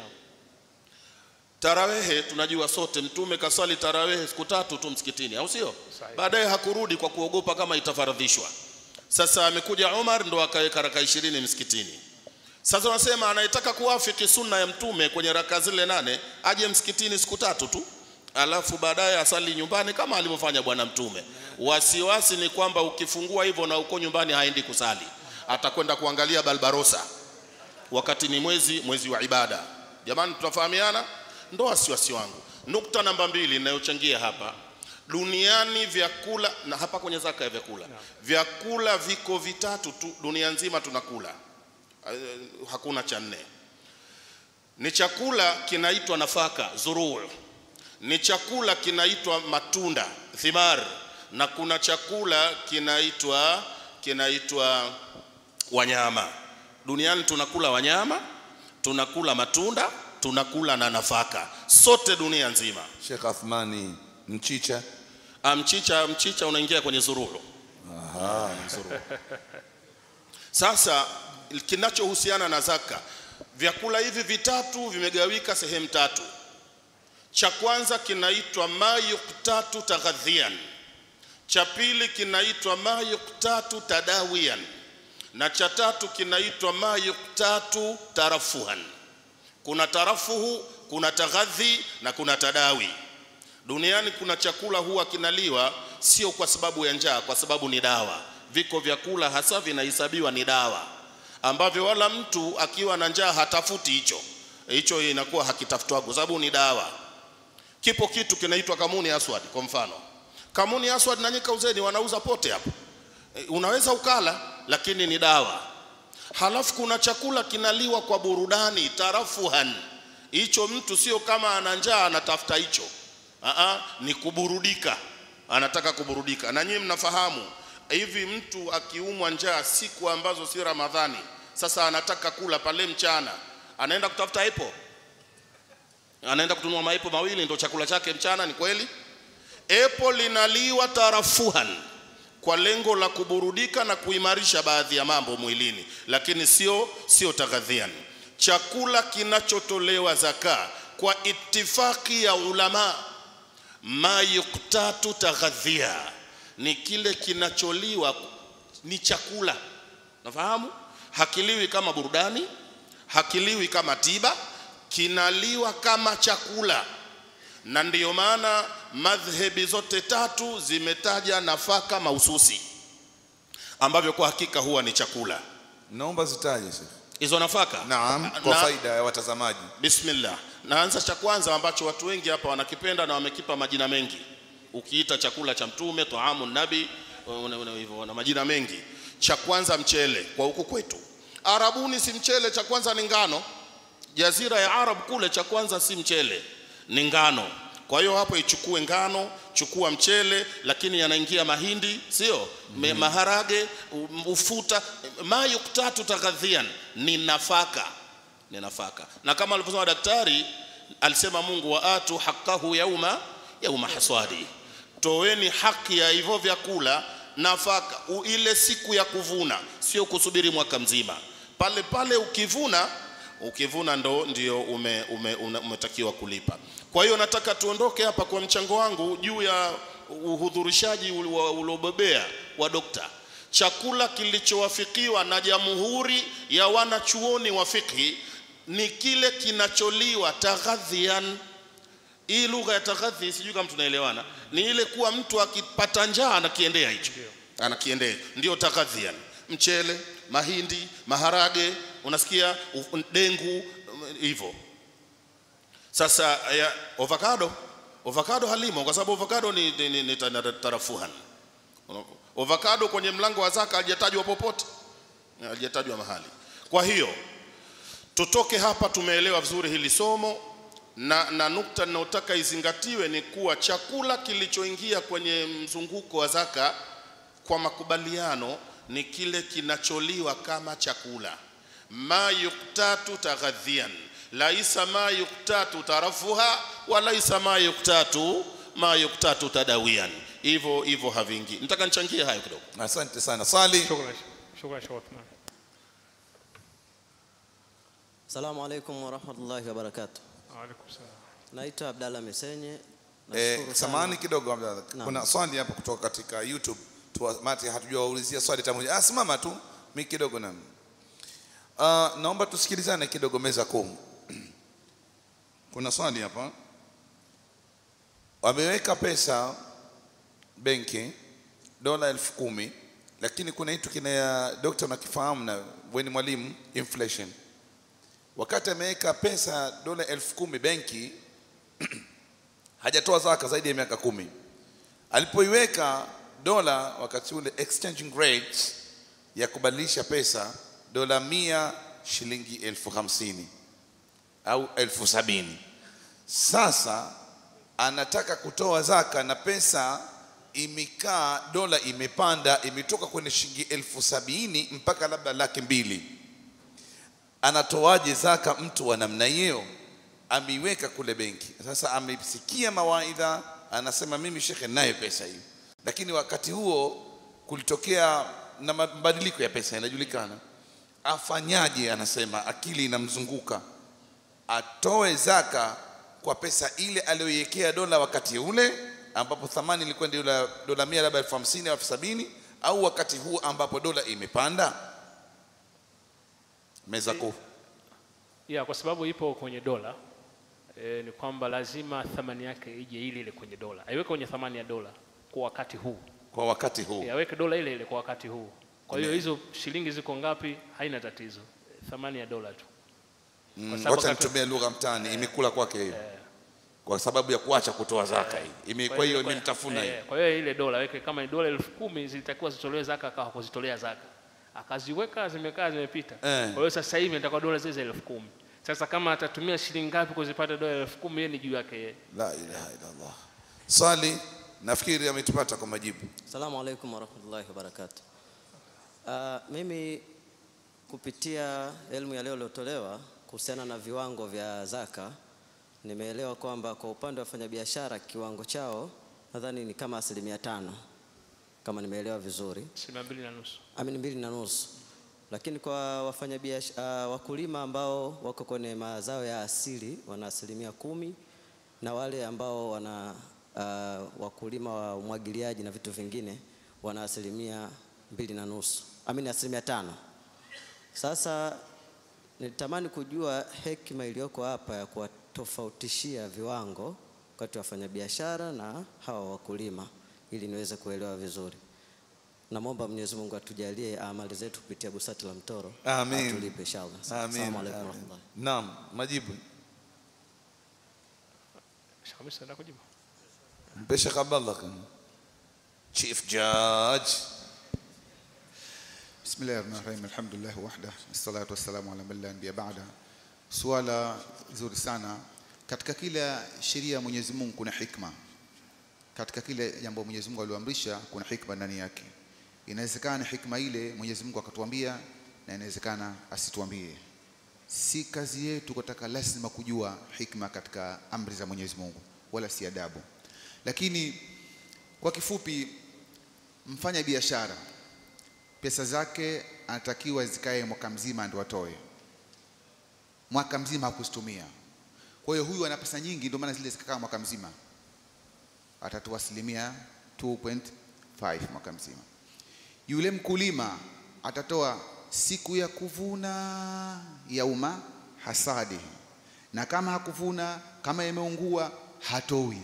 Tarawehe tunajua sote, Mtume kaswali tarawehe siku tatu tu msikitini, au sio? Baadaye hakurudi kwa kuogopa kama itafaradhishwa. Sasa amekuja Umar ndo akaweka raka ishirini msikitini. Sasa wanasema anayetaka kuwafiki sunna ya Mtume kwenye raka zile nane aje msikitini siku tatu tu, alafu baadaye asali nyumbani kama alivyofanya Bwana Mtume. Wasiwasi ni kwamba ukifungua hivyo na uko nyumbani haendi kusali, atakwenda kuangalia Barbarossa, wakati ni mwezi mwezi wa ibada. Jamani, tunafahamiana? ndo wasiwasi wangu. Nukta namba mbili inayochangia hapa, duniani vyakula na hapa kwenye zaka ya vyakula no. vyakula viko vitatu tu dunia nzima tunakula, uh, hakuna cha nne. Ni chakula kinaitwa nafaka zuruu, ni chakula kinaitwa matunda thimar, na kuna chakula kinaitwa kinaitwa wanyama. Duniani tunakula wanyama, tunakula matunda, tunakula na nafaka, sote dunia nzima. Sheikh Athmani, mchicha Ah, Mchicha, mchicha unaingia kwenye zururu. Sasa kinachohusiana na zaka, vyakula hivi vitatu vimegawika sehemu tatu. Cha kwanza kinaitwa ma yuktatu taghadhian, cha pili kinaitwa ma yuktatu tadawian, na cha tatu kinaitwa ma yuktatu tarafuhan. Kuna tarafuhu, kuna taghadhi na kuna tadawi. Duniani kuna chakula huwa kinaliwa sio kwa sababu ya njaa, kwa sababu ni dawa. Viko vyakula hasa vinahesabiwa ni dawa, ambavyo wala mtu akiwa na njaa hatafuti hicho hicho, inakuwa hakitafutwa kwa sababu ni dawa. Kipo kitu kinaitwa kamuni aswad, kwa mfano kamuni aswad na nyika uzeni wanauza pote hapo, E, unaweza ukala, lakini ni dawa. Halafu kuna chakula kinaliwa kwa burudani, tarafuhan. Hicho mtu sio kama ana njaa anatafuta hicho Aa, ni kuburudika, anataka kuburudika. Na nyinyi mnafahamu hivi, mtu akiumwa njaa siku ambazo si Ramadhani, sasa anataka kula pale mchana, anaenda kutafuta epo, anaenda kutunua maepo mawili, ndo chakula chake mchana. Ni kweli, epo linaliwa tarafuhan kwa lengo la kuburudika na kuimarisha baadhi ya mambo mwilini, lakini sio sio taghadhian. Chakula kinachotolewa zaka kwa itifaki ya ulama ma yuktatu taghadhia ni kile kinacholiwa ni chakula nafahamu hakiliwi kama burudani hakiliwi kama tiba kinaliwa kama chakula na ndiyo maana madhhebi zote tatu zimetaja nafaka mahususi ambavyo kwa hakika huwa ni chakula naomba zitaje Sheikh. hizo nafaka Naam, kwa Na- faida ya watazamaji. Bismillah. Naanza cha kwanza ambacho watu wengi hapa wanakipenda na wamekipa majina mengi. Ukiita chakula cha Mtume, taamu nabi, una- una- hivyo na majina mengi. Cha kwanza mchele kwa huku kwetu. Arabuni si mchele, cha kwanza ni ngano. Jazira ya Arab kule cha kwanza si mchele, ni ngano. Kwa hiyo hapo ichukue ngano, chukua mchele, lakini yanaingia mahindi, sio mm. maharage, u- ufuta, ma yuktatu taghadhian, ni nafaka ni nafaka na kama alivyosema daktari alisema Mungu wa atu haqqahu yauma yauma haswadi, toeni haki ya hivyo vyakula nafaka u- ile siku ya kuvuna, sio kusubiri mwaka mzima. Pale pale ukivuna ukivuna ndo ndio ume, ume, ume, umetakiwa kulipa. Kwa hiyo nataka tuondoke hapa kwa mchango wangu juu ya uhudhurishaji ul- uliobobea wa dokta chakula kilichowafikiwa na jamhuri ya wanachuoni wa fikhi ni kile kinacholiwa taghadhian. Hii lugha ya taghadhi, sijui kama tunaelewana, ni ile kuwa mtu akipata njaa anakiendea hicho, anakiendea, ndio taghadhian. Mchele, mahindi, maharage, unasikia u- dengu, um, hivyo. Sasa ya, avocado, avocado halimo kwa sababu avocado ni, ni, ni, ni ta- tarafuhan Avocado kwenye mlango wa zaka hajatajwa popote, hajatajwa mahali. Kwa hiyo tutoke hapa, tumeelewa vizuri hili somo na, na nukta ninayotaka izingatiwe ni kuwa chakula kilichoingia kwenye mzunguko wa zaka kwa makubaliano ni kile kinacholiwa kama chakula, ma yuktatu taghadhian, laisa ma yuktatu tarafuha wa laisa ma yuktatu ma yuktatu tadawian. Hivyo hivyo havingi. Nataka nichangie hayo kidogo. Asante sana. Swali. شكرا شكرا شيخ عثمان Assalamu alaikum warahmatullahi wabarakatuh. وعليكم السلام Naitwa Abdalla Mesenye. Eh, Nashukuru samahani sana. kidogo Abdalla. Naam. Kuna swali hapa kutoka katika YouTube. Tuwamati hatujawaulizia swali tamoja. Ah, simama tu. Mimi kidogo na. Uh, naomba tusikilizane kidogo meza kuu. Kuna swali hapa. Wameweka pesa benki dola elfu kumi lakini kuna kitu kina dokta unakifahamu na wewe ni mwalimu inflation wakati ameweka pesa dola elfu kumi benki hajatoa zaka zaidi ya miaka kumi alipoiweka dola wakati ule exchanging rate ya kubadilisha pesa dola mia shilingi elfu hamsini au elfu sabini sasa anataka kutoa zaka na pesa imekaa dola imepanda imetoka kwenye shilingi elfu sabini mpaka labda laki mbili anatoaje zaka mtu wa namna hiyo ameiweka kule benki sasa amesikia mawaidha anasema mimi shekhe nayo pesa hiyo lakini wakati huo kulitokea na mabadiliko ya pesa inajulikana afanyaje anasema akili inamzunguka atoe zaka kwa pesa ile aliyoiwekea dola wakati ule ambapo thamani ilikuwa ndio dola, dola mia labda elfu hamsini au elfu sabini au wakati huu ambapo dola imepanda meza kuu ya kwa sababu ipo kwenye dola e, ni kwamba lazima thamani yake ije ile ile kwenye dola aiweke kwenye thamani ya dola kwa wakati huu kwa wakati huu e, aweke dola ile ile kwa wakati huu kwa hiyo hizo shilingi ziko ngapi haina tatizo thamani ya dola tu Mm, sababu wacha kaka- nitumie lugha mtaani imekula kwake hiyo kwa sababu ya kuacha kutoa zaka hii Ime- kwa hiyo kwa- imemtafuna eh, hiyo kwa hiyo ile dola weke kama ni dola elfu kumi zilitakiwa zitolewe zaka akawa kuzitolea zaka akaziweka zimekaa zimepita Eh. kwa hiyo sasa hivi nitakuwa dola zile za elfu kumi sasa kama atatumia shilingi ngapi kuzipata dola elfu kumi yeye ni juu yake yeye la ilaha illallah swali nafikiri ametupata kwa majibu Assalamu alaikum warahmatullahi wabarakatuh. Uh, mimi kupitia elimu ya leo iliyotolewa kuhusiana na viwango vya zaka nimeelewa kwamba kwa upande wa wafanyabiashara kiwango chao nadhani ni kama asilimia tano kama nimeelewa vizuri asilimia mbili na nusu amini mbili na nusu lakini kwa wafanyabiashara uh, wakulima ambao wako kwenye mazao ya asili wana asilimia kumi na wale ambao wana uh, wakulima wa umwagiliaji na vitu vingine wana asilimia mbili na nusu amini asilimia tano sasa nilitamani kujua hekima iliyoko hapa ya kuwatofautishia viwango kati ya wafanyabiashara na hawa wakulima ili niweze kuelewa vizuri namwomba mwenyezi mungu atujalie amali zetu kupitia busati la mtoro Amin. atulipe inshallah amin Assalamu alaikum amin. warahmatullahi naam majibu Sheikh Hamisa nataka kujibu mpe Sheikh Abdallah kan chief judge بسم الله الرحمن الرحيم الحمد لله وحده الصلاة والسلام على من لا نبي بعده suala zuri sana katika kila sheria ya Mwenyezi Mungu kuna hikma katika kile jambo Mwenyezi Mungu alioamrisha kuna hikma ndani yake inawezekana hikma ile Mwenyezi Mungu akatuambia na inawezekana asituambie si kazi yetu kutaka lazima kujua hikma katika amri za Mwenyezi Mungu wala si adabu lakini kwa kifupi mfanya biashara pesa zake anatakiwa zikae mwaka mzima ndio atoe mwaka mzima hakuzitumia kwa hiyo huyu ana pesa nyingi ndio maana zile zikakaa mwaka mzima atatoa asilimia 2.5 mwaka mzima yule mkulima atatoa siku ya kuvuna yauma hasadi na kama hakuvuna kama imeungua hatoi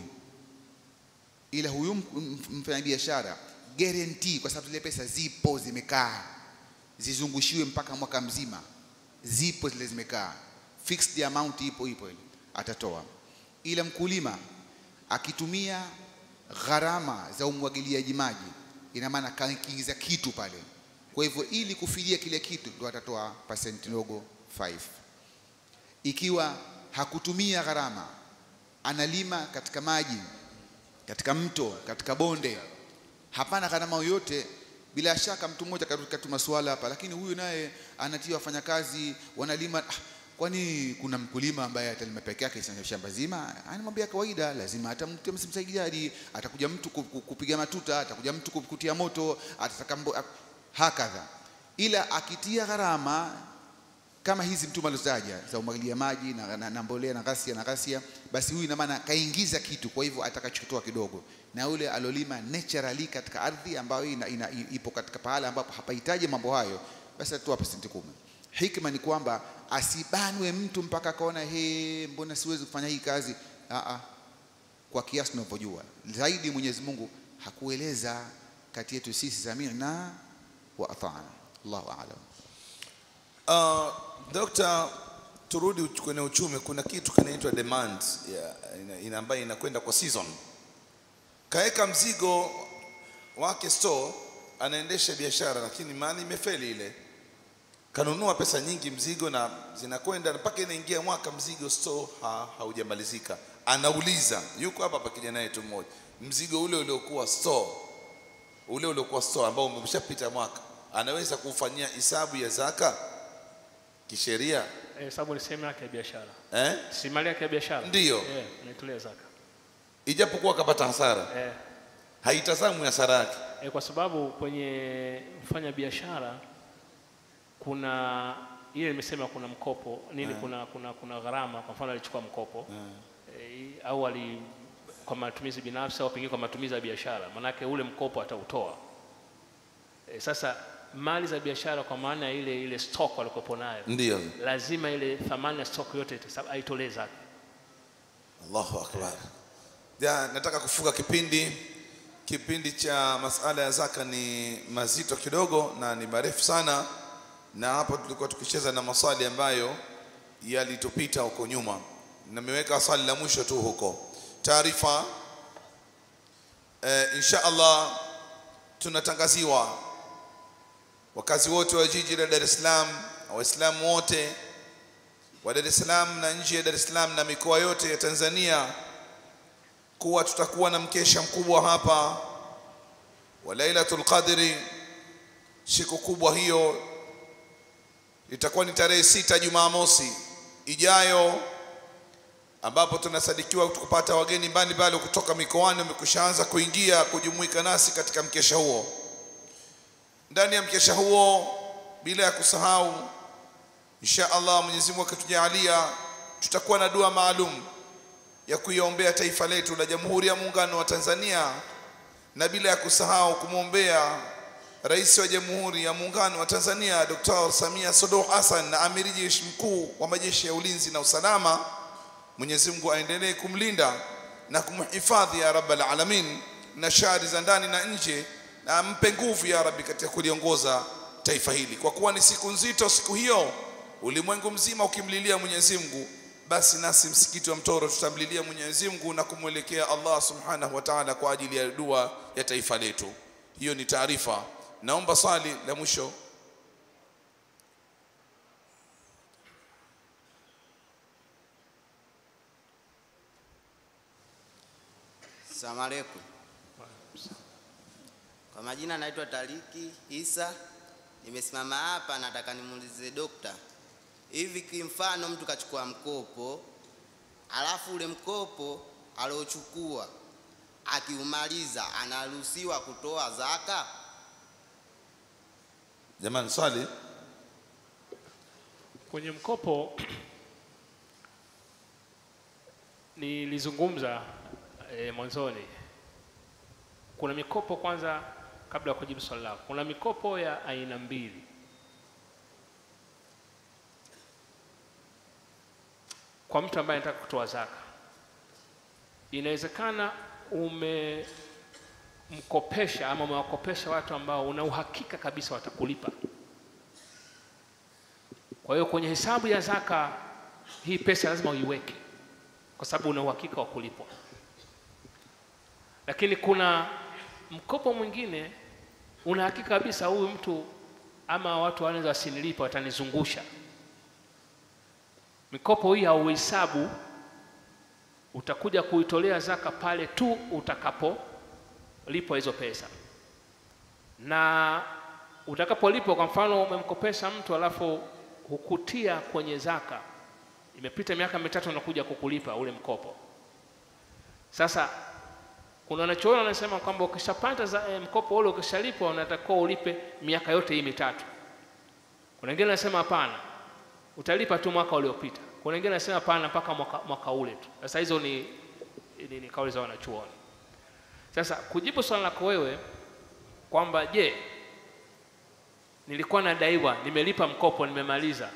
ila huyu m- m- mfanyabiashara guarantee kwa sababu zile pesa zipo zimekaa zizungushiwe mpaka mwaka mzima zipo zile zimekaa fixed amount ipo ipo ile atatoa ila mkulima akitumia gharama za umwagiliaji maji ina maana kaingiza kitu pale kwa hivyo ili kufidia kile kitu ndo atatoa pasenti ndogo 5 ikiwa hakutumia gharama analima katika maji katika mto katika bonde hapana gharama yoyote bila shaka mtu mmoja katuma swala hapa lakini huyu naye anatia wafanyakazi wanalima ah, kwani kuna mkulima ambaye atalima peke yake shamba- shamba zima anamwambia kawaida lazima atamtia msaidiaji atakuja mtu ku- ku- kupiga matuta atakuja mtu ku- kutia moto atataka mbo- a- hakadha ila akitia gharama kama hizi mtume alizotaja za umwagilia maji na, na, na mbolea na ghasia na ghasia, basi huyu ina maana kaingiza kitu, kwa hivyo atakachotoa kidogo, na yule alolima naturally katika ardhi ambayo ina, ina, ipo katika pahala ambapo hapahitaji mambo hayo, basi atatoa pasenti kumi. Hikma ni kwamba asibanwe mtu mpaka akaona he, mbona siwezi kufanya hii kazi. Aa, kwa kiasi tunavyojua zaidi, Mwenyezi Mungu hakueleza kati yetu sisi samina wa atana. Allahu a'lam. Uh, Dokta, turudi uch- kwenye uchumi. Kuna kitu kinaitwa demand ya, ina, ina ambayo inakwenda kwa season. Kaeka mzigo wake store, anaendesha biashara, lakini mali imefeli ile, kanunua pesa nyingi mzigo na zinakwenda mpaka inaingia mwaka mzigo store ha, haujamalizika, anauliza yuko hapa hapa kijana yetu mmoja mzigo ule uliokuwa store ule uliokuwa store ambao umeshapita mwaka anaweza kufanyia hisabu ya zaka kisheria Eh, sababu ni sehemu yake ya biashara eh? si mali yake ya biashara Ndiyo. eh, unaitolea zaka ijapokuwa akapata hasara eh, haitazamwi hasara yake eh, kwa sababu kwenye mfanya biashara kuna ile nimesema kuna mkopo nini kuna kuna kuna gharama kwa mfano alichukua mkopo eh, au ali kwa matumizi binafsi au pengine kwa matumizi ya biashara manake ule mkopo atautoa eh, sasa mali za biashara kwa maana ya ile ile stock walikopo nayo ndio lazima ile thamani ya stock yote ita- aitolee zake Allahu akbar. Ja, nataka kufunga kipindi. Kipindi cha masala ya zaka ni mazito kidogo na ni marefu sana, na hapo tulikuwa tukicheza na maswali ambayo yalitupita huko nyuma. Nimeweka swali la mwisho tu huko. Taarifa eh, insha Allah tunatangaziwa wakazi wote wa jiji la Dar es Salaam, Waislamu wote wa Dar es Salaam na nje ya Dar es Salaam na mikoa yote ya Tanzania kuwa tutakuwa na mkesha mkubwa hapa wa Lailatul Qadri. Siku kubwa hiyo itakuwa ni tarehe sita Jumamosi ijayo, ambapo tunasadikiwa kupata wageni mbalimbali kutoka mikoani wamekushaanza kuingia kujumuika nasi katika mkesha huo. Ndani ya mkesha huo, bila ya kusahau insha Allah Mwenyezi Mungu akitujalia tutakuwa na dua maalum ya kuiombea taifa letu la Jamhuri ya Muungano wa Tanzania na bila ya kusahau kumwombea Rais wa Jamhuri ya Muungano wa Tanzania Dr. Samia Suluhu Hassan na Amiri Jeshi Mkuu wa Majeshi ya Ulinzi na Usalama. Mwenyezi Mungu aendelee kumlinda na kumhifadhi ya Rabbal Alamin na shari za ndani na nje, na ampe nguvu ya Rabbi katika kuliongoza taifa hili, kwa kuwa ni siku nzito siku hiyo, ulimwengu mzima ukimlilia Mwenyezi Mungu, basi nasi msikiti wa Mtoro tutamlilia Mwenyezi Mungu na kumwelekea Allah Subhanahu wa Ta'ala kwa ajili ya dua ya taifa letu. Hiyo ni taarifa. Naomba swali la mwisho. Asalamu alaikum. Kwa majina naitwa Tariki Isa. Nimesimama hapa nataka nimuulize dokta, hivi kimfano mtu kachukua mkopo alafu ule mkopo aliochukua akiumaliza anaruhusiwa kutoa zaka? Jamani, swali. kwenye mkopo nilizungumza e, mwanzoni kuna mikopo kwanza kabla ya kujibu swali lako kuna mikopo ya aina mbili kwa mtu ambaye anataka kutoa zaka inawezekana umemkopesha ama umewakopesha watu ambao una uhakika kabisa watakulipa kwa hiyo kwenye hesabu ya zaka hii pesa lazima uiweke kwa sababu una uhakika wa kulipwa. Lakini kuna mkopo mwingine una hakika kabisa huyu mtu ama watu wanaweza wasinilipa, watanizungusha. Mikopo hii hauhesabu, utakuja kuitolea zaka pale tu utakapolipwa hizo pesa, na utakapolipwa, kwa mfano umemkopesha mtu alafu hukutia kwenye zaka, imepita miaka mitatu unakuja kukulipa ule mkopo. Sasa kuna wanachoona wanasema kwamba ukishapata za- eh, mkopo ule ukishalipwa unatakiwa ulipe miaka yote hii mitatu. Kuna wengine wanasema hapana, utalipa tu mwaka uliopita. Kuna wengine wanasema hapana, mpaka mwaka, mwaka ule tu. Sasa hizo ni, ni, ni kauli za wanachuoni. Sasa kujibu swali lako wewe kwamba je, nilikuwa nadaiwa, nimelipa mkopo, nimemaliza.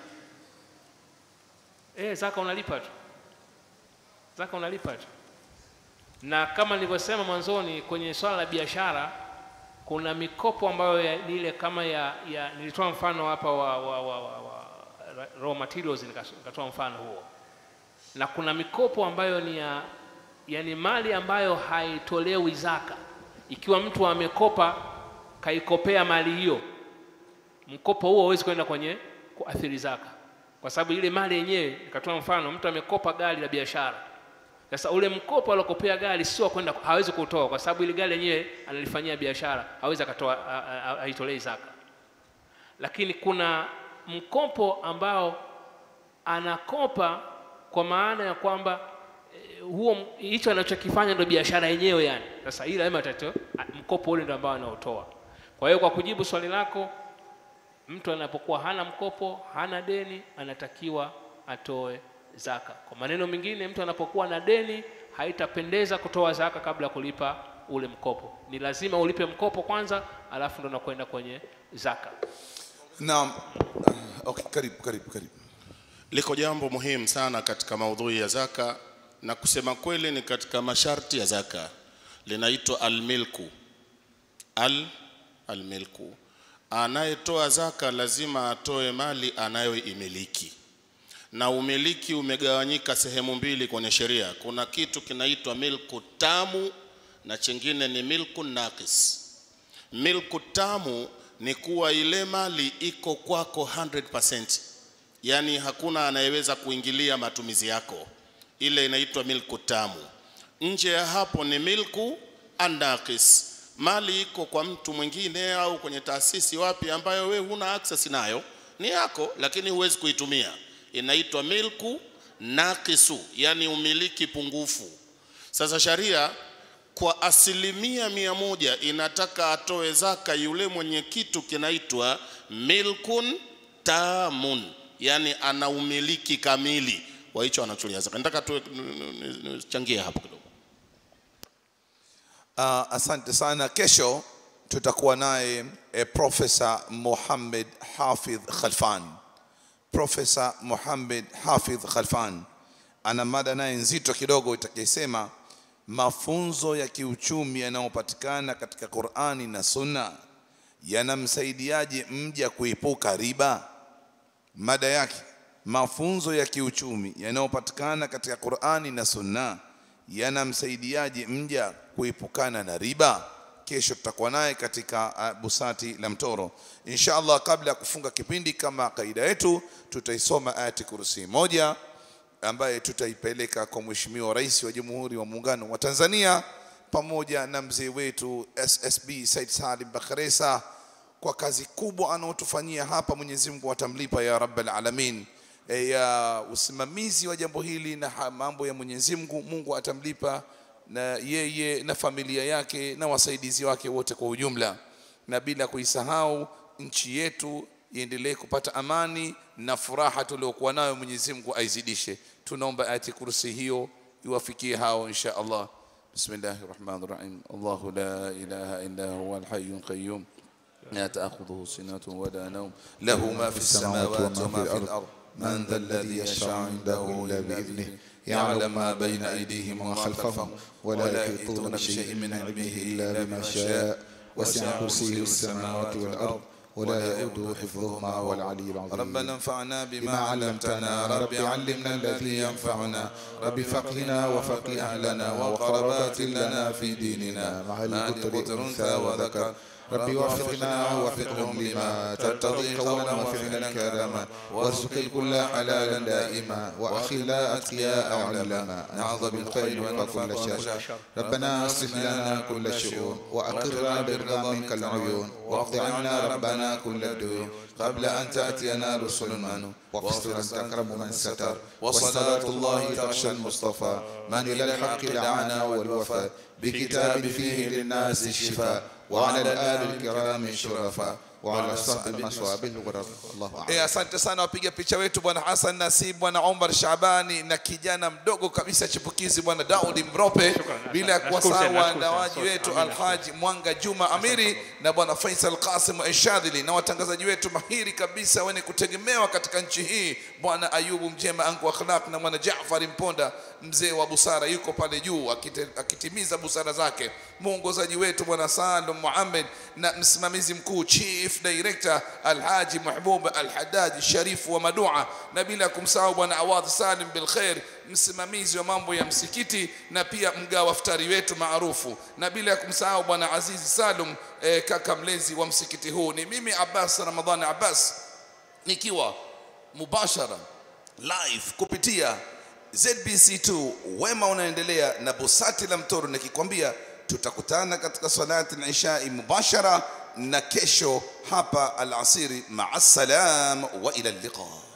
Eh, zaka unalipa tu, zaka unalipa tu. Na kama nilivyosema mwanzoni, kwenye swala la biashara kuna mikopo ambayo ya- ni ile kama ya, ya nilitoa mfano hapa wa, wa, wa, wa, wa raw materials nikas- nikatoa mfano huo, na kuna mikopo ambayo ni ya yani mali ambayo haitolewi zaka. Ikiwa mtu amekopa kaikopea mali hiyo, mkopo huo hauwezi kwenda kwenye kuathiri zaka, kwa sababu ile mali yenyewe, nikatoa mfano, mtu amekopa gari la biashara, Sasa ule mkopo alokopea gari sio kwenda, hawezi kutoa kwa sababu ile gari yenyewe analifanyia biashara, hawezi akatoa a- a- a- aitolei zaka. Lakini kuna mkopo ambao anakopa kwa maana ya kwamba eh, huo hicho anachokifanya ndio biashara yenyewe yani. Sasa ile lazima atato mkopo ule ndio ambao anaotoa. Kwa hiyo kwa kujibu swali lako, mtu anapokuwa hana mkopo, hana deni, anatakiwa atoe zaka. Kwa maneno mengine, mtu anapokuwa na deni, haitapendeza kutoa zaka kabla ya kulipa ule mkopo. Ni lazima ulipe mkopo kwanza, alafu ndo nakwenda kwenye zaka. Naam. Okay, karibu karibu karibu. liko jambo muhimu sana katika maudhui ya zaka na kusema kweli ni katika masharti ya zaka linaitwa almilku al almilku anayetoa zaka lazima atoe mali anayoimiliki na umiliki umegawanyika sehemu mbili kwenye sheria kuna kitu kinaitwa milku tamu na chingine ni milku nakis milku tamu ni kuwa ile mali iko kwako 100% yaani hakuna anayeweza kuingilia matumizi yako ile inaitwa milku tamu nje ya hapo ni milku anakis mali iko kwa mtu mwingine au kwenye taasisi wapi ambayo we huna access nayo ni yako lakini huwezi kuitumia inaitwa milku nakisu yani umiliki pungufu sasa sharia kwa asilimia mia moja inataka atoe zaka yule mwenye kitu kinaitwa milkun tamun yani ana umiliki kamili wa hicho anacholia zaka nataka tuwe- nichangie hapo kidogo Uh, asante sana. Kesho tutakuwa naye eh, Profesa Mohamed Hafidh Khalfan. Profesa Mohamed Hafidh Khalfan ana mada naye nzito kidogo itakayesema mafunzo ya kiuchumi yanayopatikana katika Qur'ani na Sunna yanamsaidiaje mja kuepuka riba? Mada yake mafunzo ya kiuchumi yanayopatikana katika Qur'ani na Sunna yanamsaidiaje mja kuepukana na riba? Kesho tutakuwa naye katika uh, busati la Mtoro insha Allah. Kabla ya kufunga kipindi, kama kaida yetu, tutaisoma ayati kursi moja ambaye tutaipeleka kwa Mheshimiwa Rais wa Jamhuri wa Muungano wa Tanzania pamoja na mzee wetu SSB Said Salim Bakhresa kwa kazi kubwa anaotufanyia hapa. Mwenyezi Mungu atamlipa ya Rabbal Alamin e, ya usimamizi wa jambo hili na ha- mambo ya Mwenyezi Mungu. Mungu atamlipa na yeye na familia yake na wasaidizi wake wote kwa ujumla, na bila kuisahau nchi yetu iendelee kupata amani na furaha tuliokuwa nayo. Mwenyezi Mungu aizidishe. Tunaomba ayati kursi hiyo iwafikie hao insha Allah. Bismillahir Rahmanir Rahim. Allahu la ilaha illa huwa al-hayyul qayyum. لا تأخذه سنة ولا نوم له ما في السماوات وما في الأرض من ذا الذي يشفع عنده إلا بإذنه يعلم ما بين أيديهم وما خلفهم ولا يحيطون بشيء من علمه إلا بما شاء وسع كرسيه السماوات والأرض ولا يؤوده حفظهما وهو العلي العظيم ربنا انفعنا بما علمتنا رب علمنا الذي ينفعنا رب فقهنا وفقه أهلنا وقربات لنا في ديننا مع القدر أنثى وذكر رب وفقنا ووفقهم لما ترتضي قولا وفعلا كرما وارزق الكل حلالا دائما واخلا اتقياء علما نعظ بالخير وكل شر ربنا اصلح لنا كل شؤون واقرنا بالرضا منك العيون واقض عنا ربنا كل الديون قبل ان تاتينا رسل منو واغفر انت اكرم من ستر وصلاه الله تغشى المصطفى من الى الحق دعانا والوفاء بكتاب فيه للناس الشفاء وعلى الآل الكرام الشرفاء وعلى الصحب المصواب الغرر الله أعلم Eh, asante sana wapiga picha wetu bwana Hassan Nasib, bwana Omar Shabani na kijana mdogo kabisa chipukizi bwana Daudi Mrope, bila ya Nashukuru sana, kuwasahau nashukuru sana. waandaaji Asante. wetu Amina. Alhaji Mwanga Juma Amiri na bwana Faisal Qasim Eshadhili na watangazaji wetu mahiri kabisa wenye kutegemewa katika nchi hii, bwana Ayubu Mjema Angu Akhlaq na bwana Jaafari Mponda mzee wa busara yuko pale juu akite- akitimiza busara zake, mwongozaji wetu bwana Salum Muhammad na msimamizi mkuu chief director Alhaji Mahbub Alhadaji Sharifu wa Madua, na bila kumsahau bwana Awadh Salim Bilkhair msimamizi wa mambo ya msikiti na pia mgawa iftari wetu maarufu, na bila ya kumsahau bwana Azizi Salum eh, kaka mlezi wa msikiti huu. Ni mimi Abbas Ramadhani Abbas nikiwa mubashara live kupitia ZBC2 wema unaendelea na busati la mtoro nikikwambia tutakutana katika salati al-ishai mubashara na kesho hapa alasiri maa salam wa ila liqa